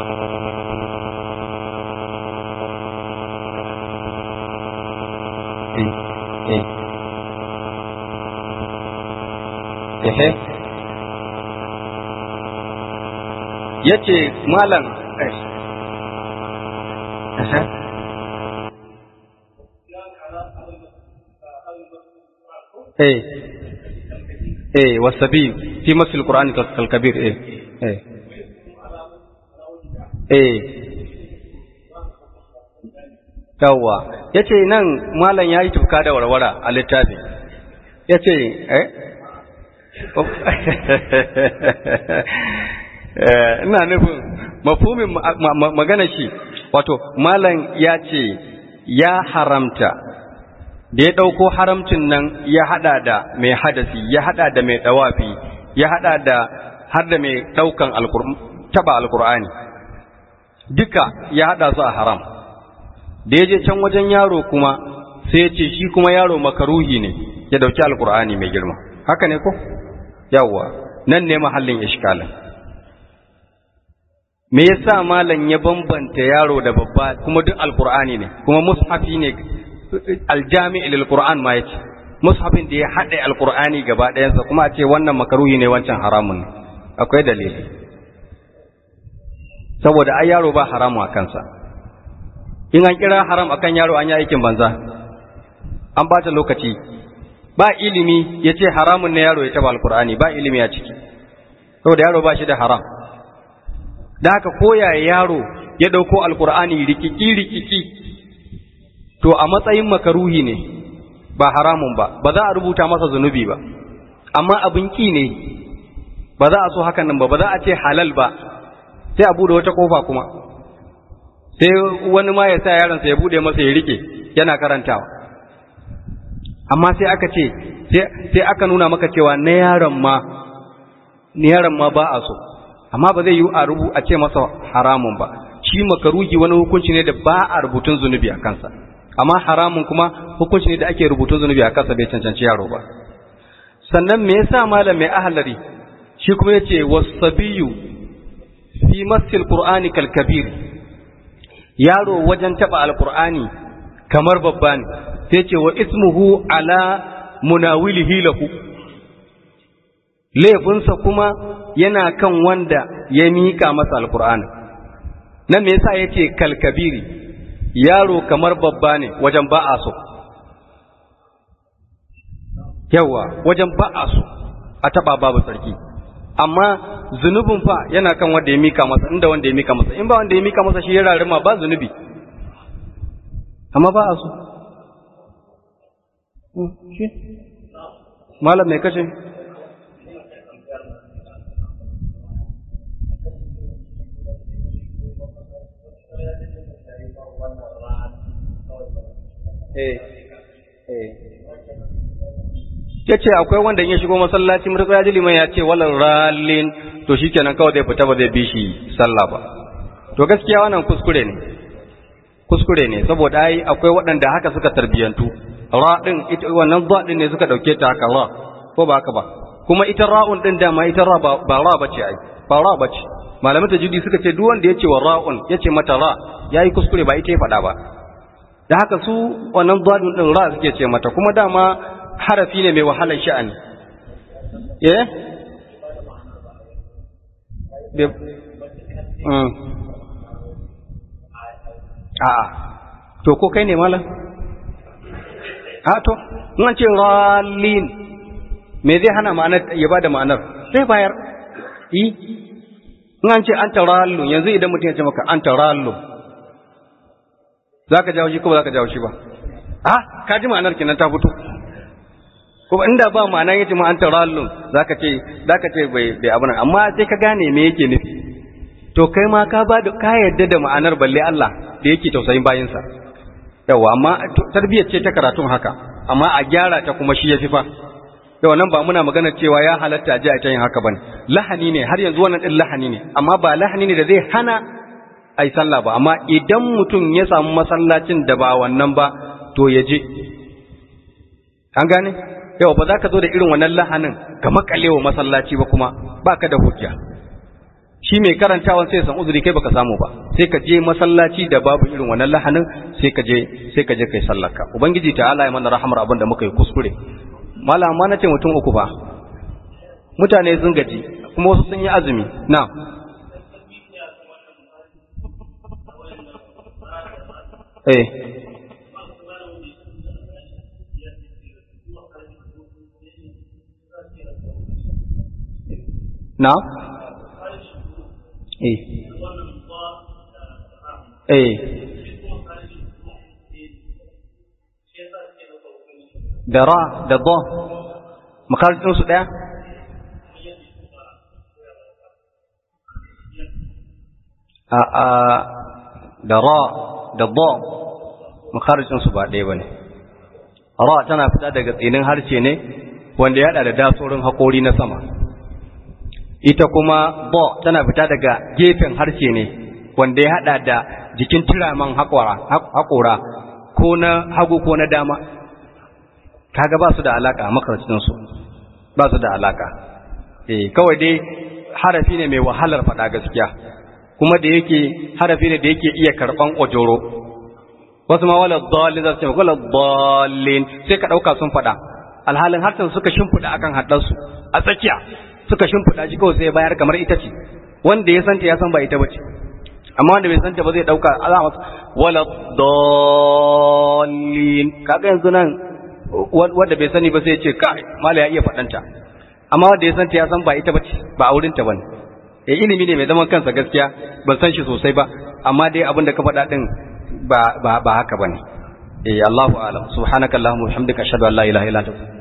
ehe ya ce malam eh eh wasabi fi masul qur'ani kal kabir eh eh eh yawwa yace nan malam yayi tufka da warwara a littafi yace eh ina nufin mafumin magana shi wato malam ya ce ya haramta da ya ɗauko haramcin nan ya haɗa da mai hadasi ya haɗa da mai ɗawafi ya haɗa da har da mai ɗaukan taɓa alkur'ani duka ya haɗa su a haram da ya je can wajen yaro kuma sai ya ce shi kuma yaro makaruhi ne ya dauki alkur'ani mai girma haka ne ko yawwa nan ne mahallin ishkalin me yasa malam ya bambanta yaro da babba kuma duk alkur'ani ne kuma mushafi ne aljami'il alquran ma yace mushafin da ya haɗe alkur'ani gaba ɗayansa kuma a ce wannan makaruhi ne wancan haramun ne akwai dalili saboda ai yaro ba haramu a kansa in an kira haram akan yaro an yi aikin banza an bata lokaci ba ilimi ya ce haramun ne yaro ya taba alkur'ani ba ilimi a ciki saboda yaro ba shi da haram da haka koya yaro ya ɗauko alkur'ani rikiki rikiki to a matsayin makaruhi ne ba haramun ba ba za a rubuta masa zunubi ba amma abin ki ne ba za a so hakan nan ba ba za a ce halal ba sai a bude wata kofa kuma sai wani ma ya sa yaronsa ya bude masa ya rike yana karantawa amma sai aka ce sai aka nuna maka cewa na yaron ma na yaron ma ba a so amma ba zai yi a rubu a ce masa haramun ba shi makaruhi wani hukunci ne da ba a rubutun zunubi a kansa amma haramun kuma hukunci ne da ake rubutun zunubi a kansa bai cancanci yaro ba sannan me yasa malam mai ahlari shi kuma yace wasabiyu fi masil qur'ani kal kabir yaro wajen taba alqur'ani kamar babba ne sai ce wa ismuhu ala munawilihi lahu laifinsa kuma yana kan wanda ya mika masa alqur'ani nan me yasa yace kal kabiri yaro kamar babba ne wajen ba a so yawa wajen ba a so a taba babu sarki amma zunubin fa yana kan wanda ya mika masa inda wanda ya mika masa in ba wanda ya mika masa shi ya rarima ba zunubi amma ba a so malam mai kashe ya ce akwai wanda in ya shigo masallaci mutu ya ji liman ya ce walar ralin to shi kenan kawai zai fita ba zai bi shi sallah ba to gaskiya wannan kuskure ne kuskure ne saboda ai akwai waɗanda haka suka tarbiyantu ra din ita wannan za din ne suka dauke ta haka ra ko ba haka ba kuma ita ra'un din dama ita ra ba ra bace ai ba ra bace malamin tajwidi suka ce duk wanda ya ce wa ra'un ya ce mata ra yayi kuskure ba ita ya faɗa ba da haka su wannan zadun din ra suke ce mata kuma dama harafi ne mai wahalar sha'ani eh a'a to ko kai ne malam a to in ce rallin me zai hana ma'anar ya bada ma'anar sai bayar yi in an ce an tarallu yanzu idan mutum ya ce maka an tarallu za ka jawo shi ko ba za ka jawo shi ba a ka ji ma'anar kenan ta fito kuma inda ba ma'ana yace ma an tarallun zaka ce zaka ce bai bai abuna amma sai ka gane me yake nufi to kai ma ka ba da ka yarda da ma'anar balle Allah da yake tausayin bayinsa yawa amma tarbiyyar ce ta karatun haka amma a gyara ta kuma shi yafi fa yawa nan ba muna magana cewa ya halatta a ji a yin haka bane lahani ne har yanzu wannan din lahani ne amma ba lahani ne da zai hana ai sallah ba amma idan mutum ya samu masallacin da ba wannan ba to ya je an gane yau ba za ka zo da irin wannan lahanin ka makale wa masallaci ba kuma ba ka da hujja shi mai karantawan sai san uzuri kai baka samu ba sai ka je masallaci da babu irin wannan lahanin sai ka je sai ka je kai sallarka ubangiji ta'ala ya mana rahamar abin da muka yi kuskure malam ma nace mutum uku ba mutane sun gaji kuma wasu sun yi azumi na eh na eh eh da ra da do makarantar su daya a a da ra da do makarantar su ba ɗaya ba ne ra tana fita daga tsinin harshe ne wanda ya da dasorin haƙori na sama ita kuma bo tana fita daga gefen harshe ne wanda ya hada da jikin turaman haƙora ko na hagu ko na dama kaga ba su da alaka a makarantun su ba su da alaka eh kawai dai harafi ne mai wahalar faɗa gaskiya kuma da yake harafi ne da yake iya karɓan ojoro wasu ma wala dallin za su ce wala dallin sai ka ɗauka sun faɗa alhalin harshen suka shimfiɗa akan haɗarsu a tsakiya suka shimfiɗa shi kawai sai bayar kamar ita ce wanda ya santa ya san ba ita bace amma wanda bai santa ba zai ɗauka alama wala dallin kaga yanzu nan wanda bai sani ba sai ya ce kai mala ya iya faɗanta amma wanda ya santa ya san ba ita bace ba a wurinta bane eh ilimi ne mai zaman kansa gaskiya ban san shi sosai ba amma dai abin da ka faɗa din ba ba ba haka bane eh Allahu a'lam subhanakallahumma wa bihamdika ashhadu an la ilaha illa anta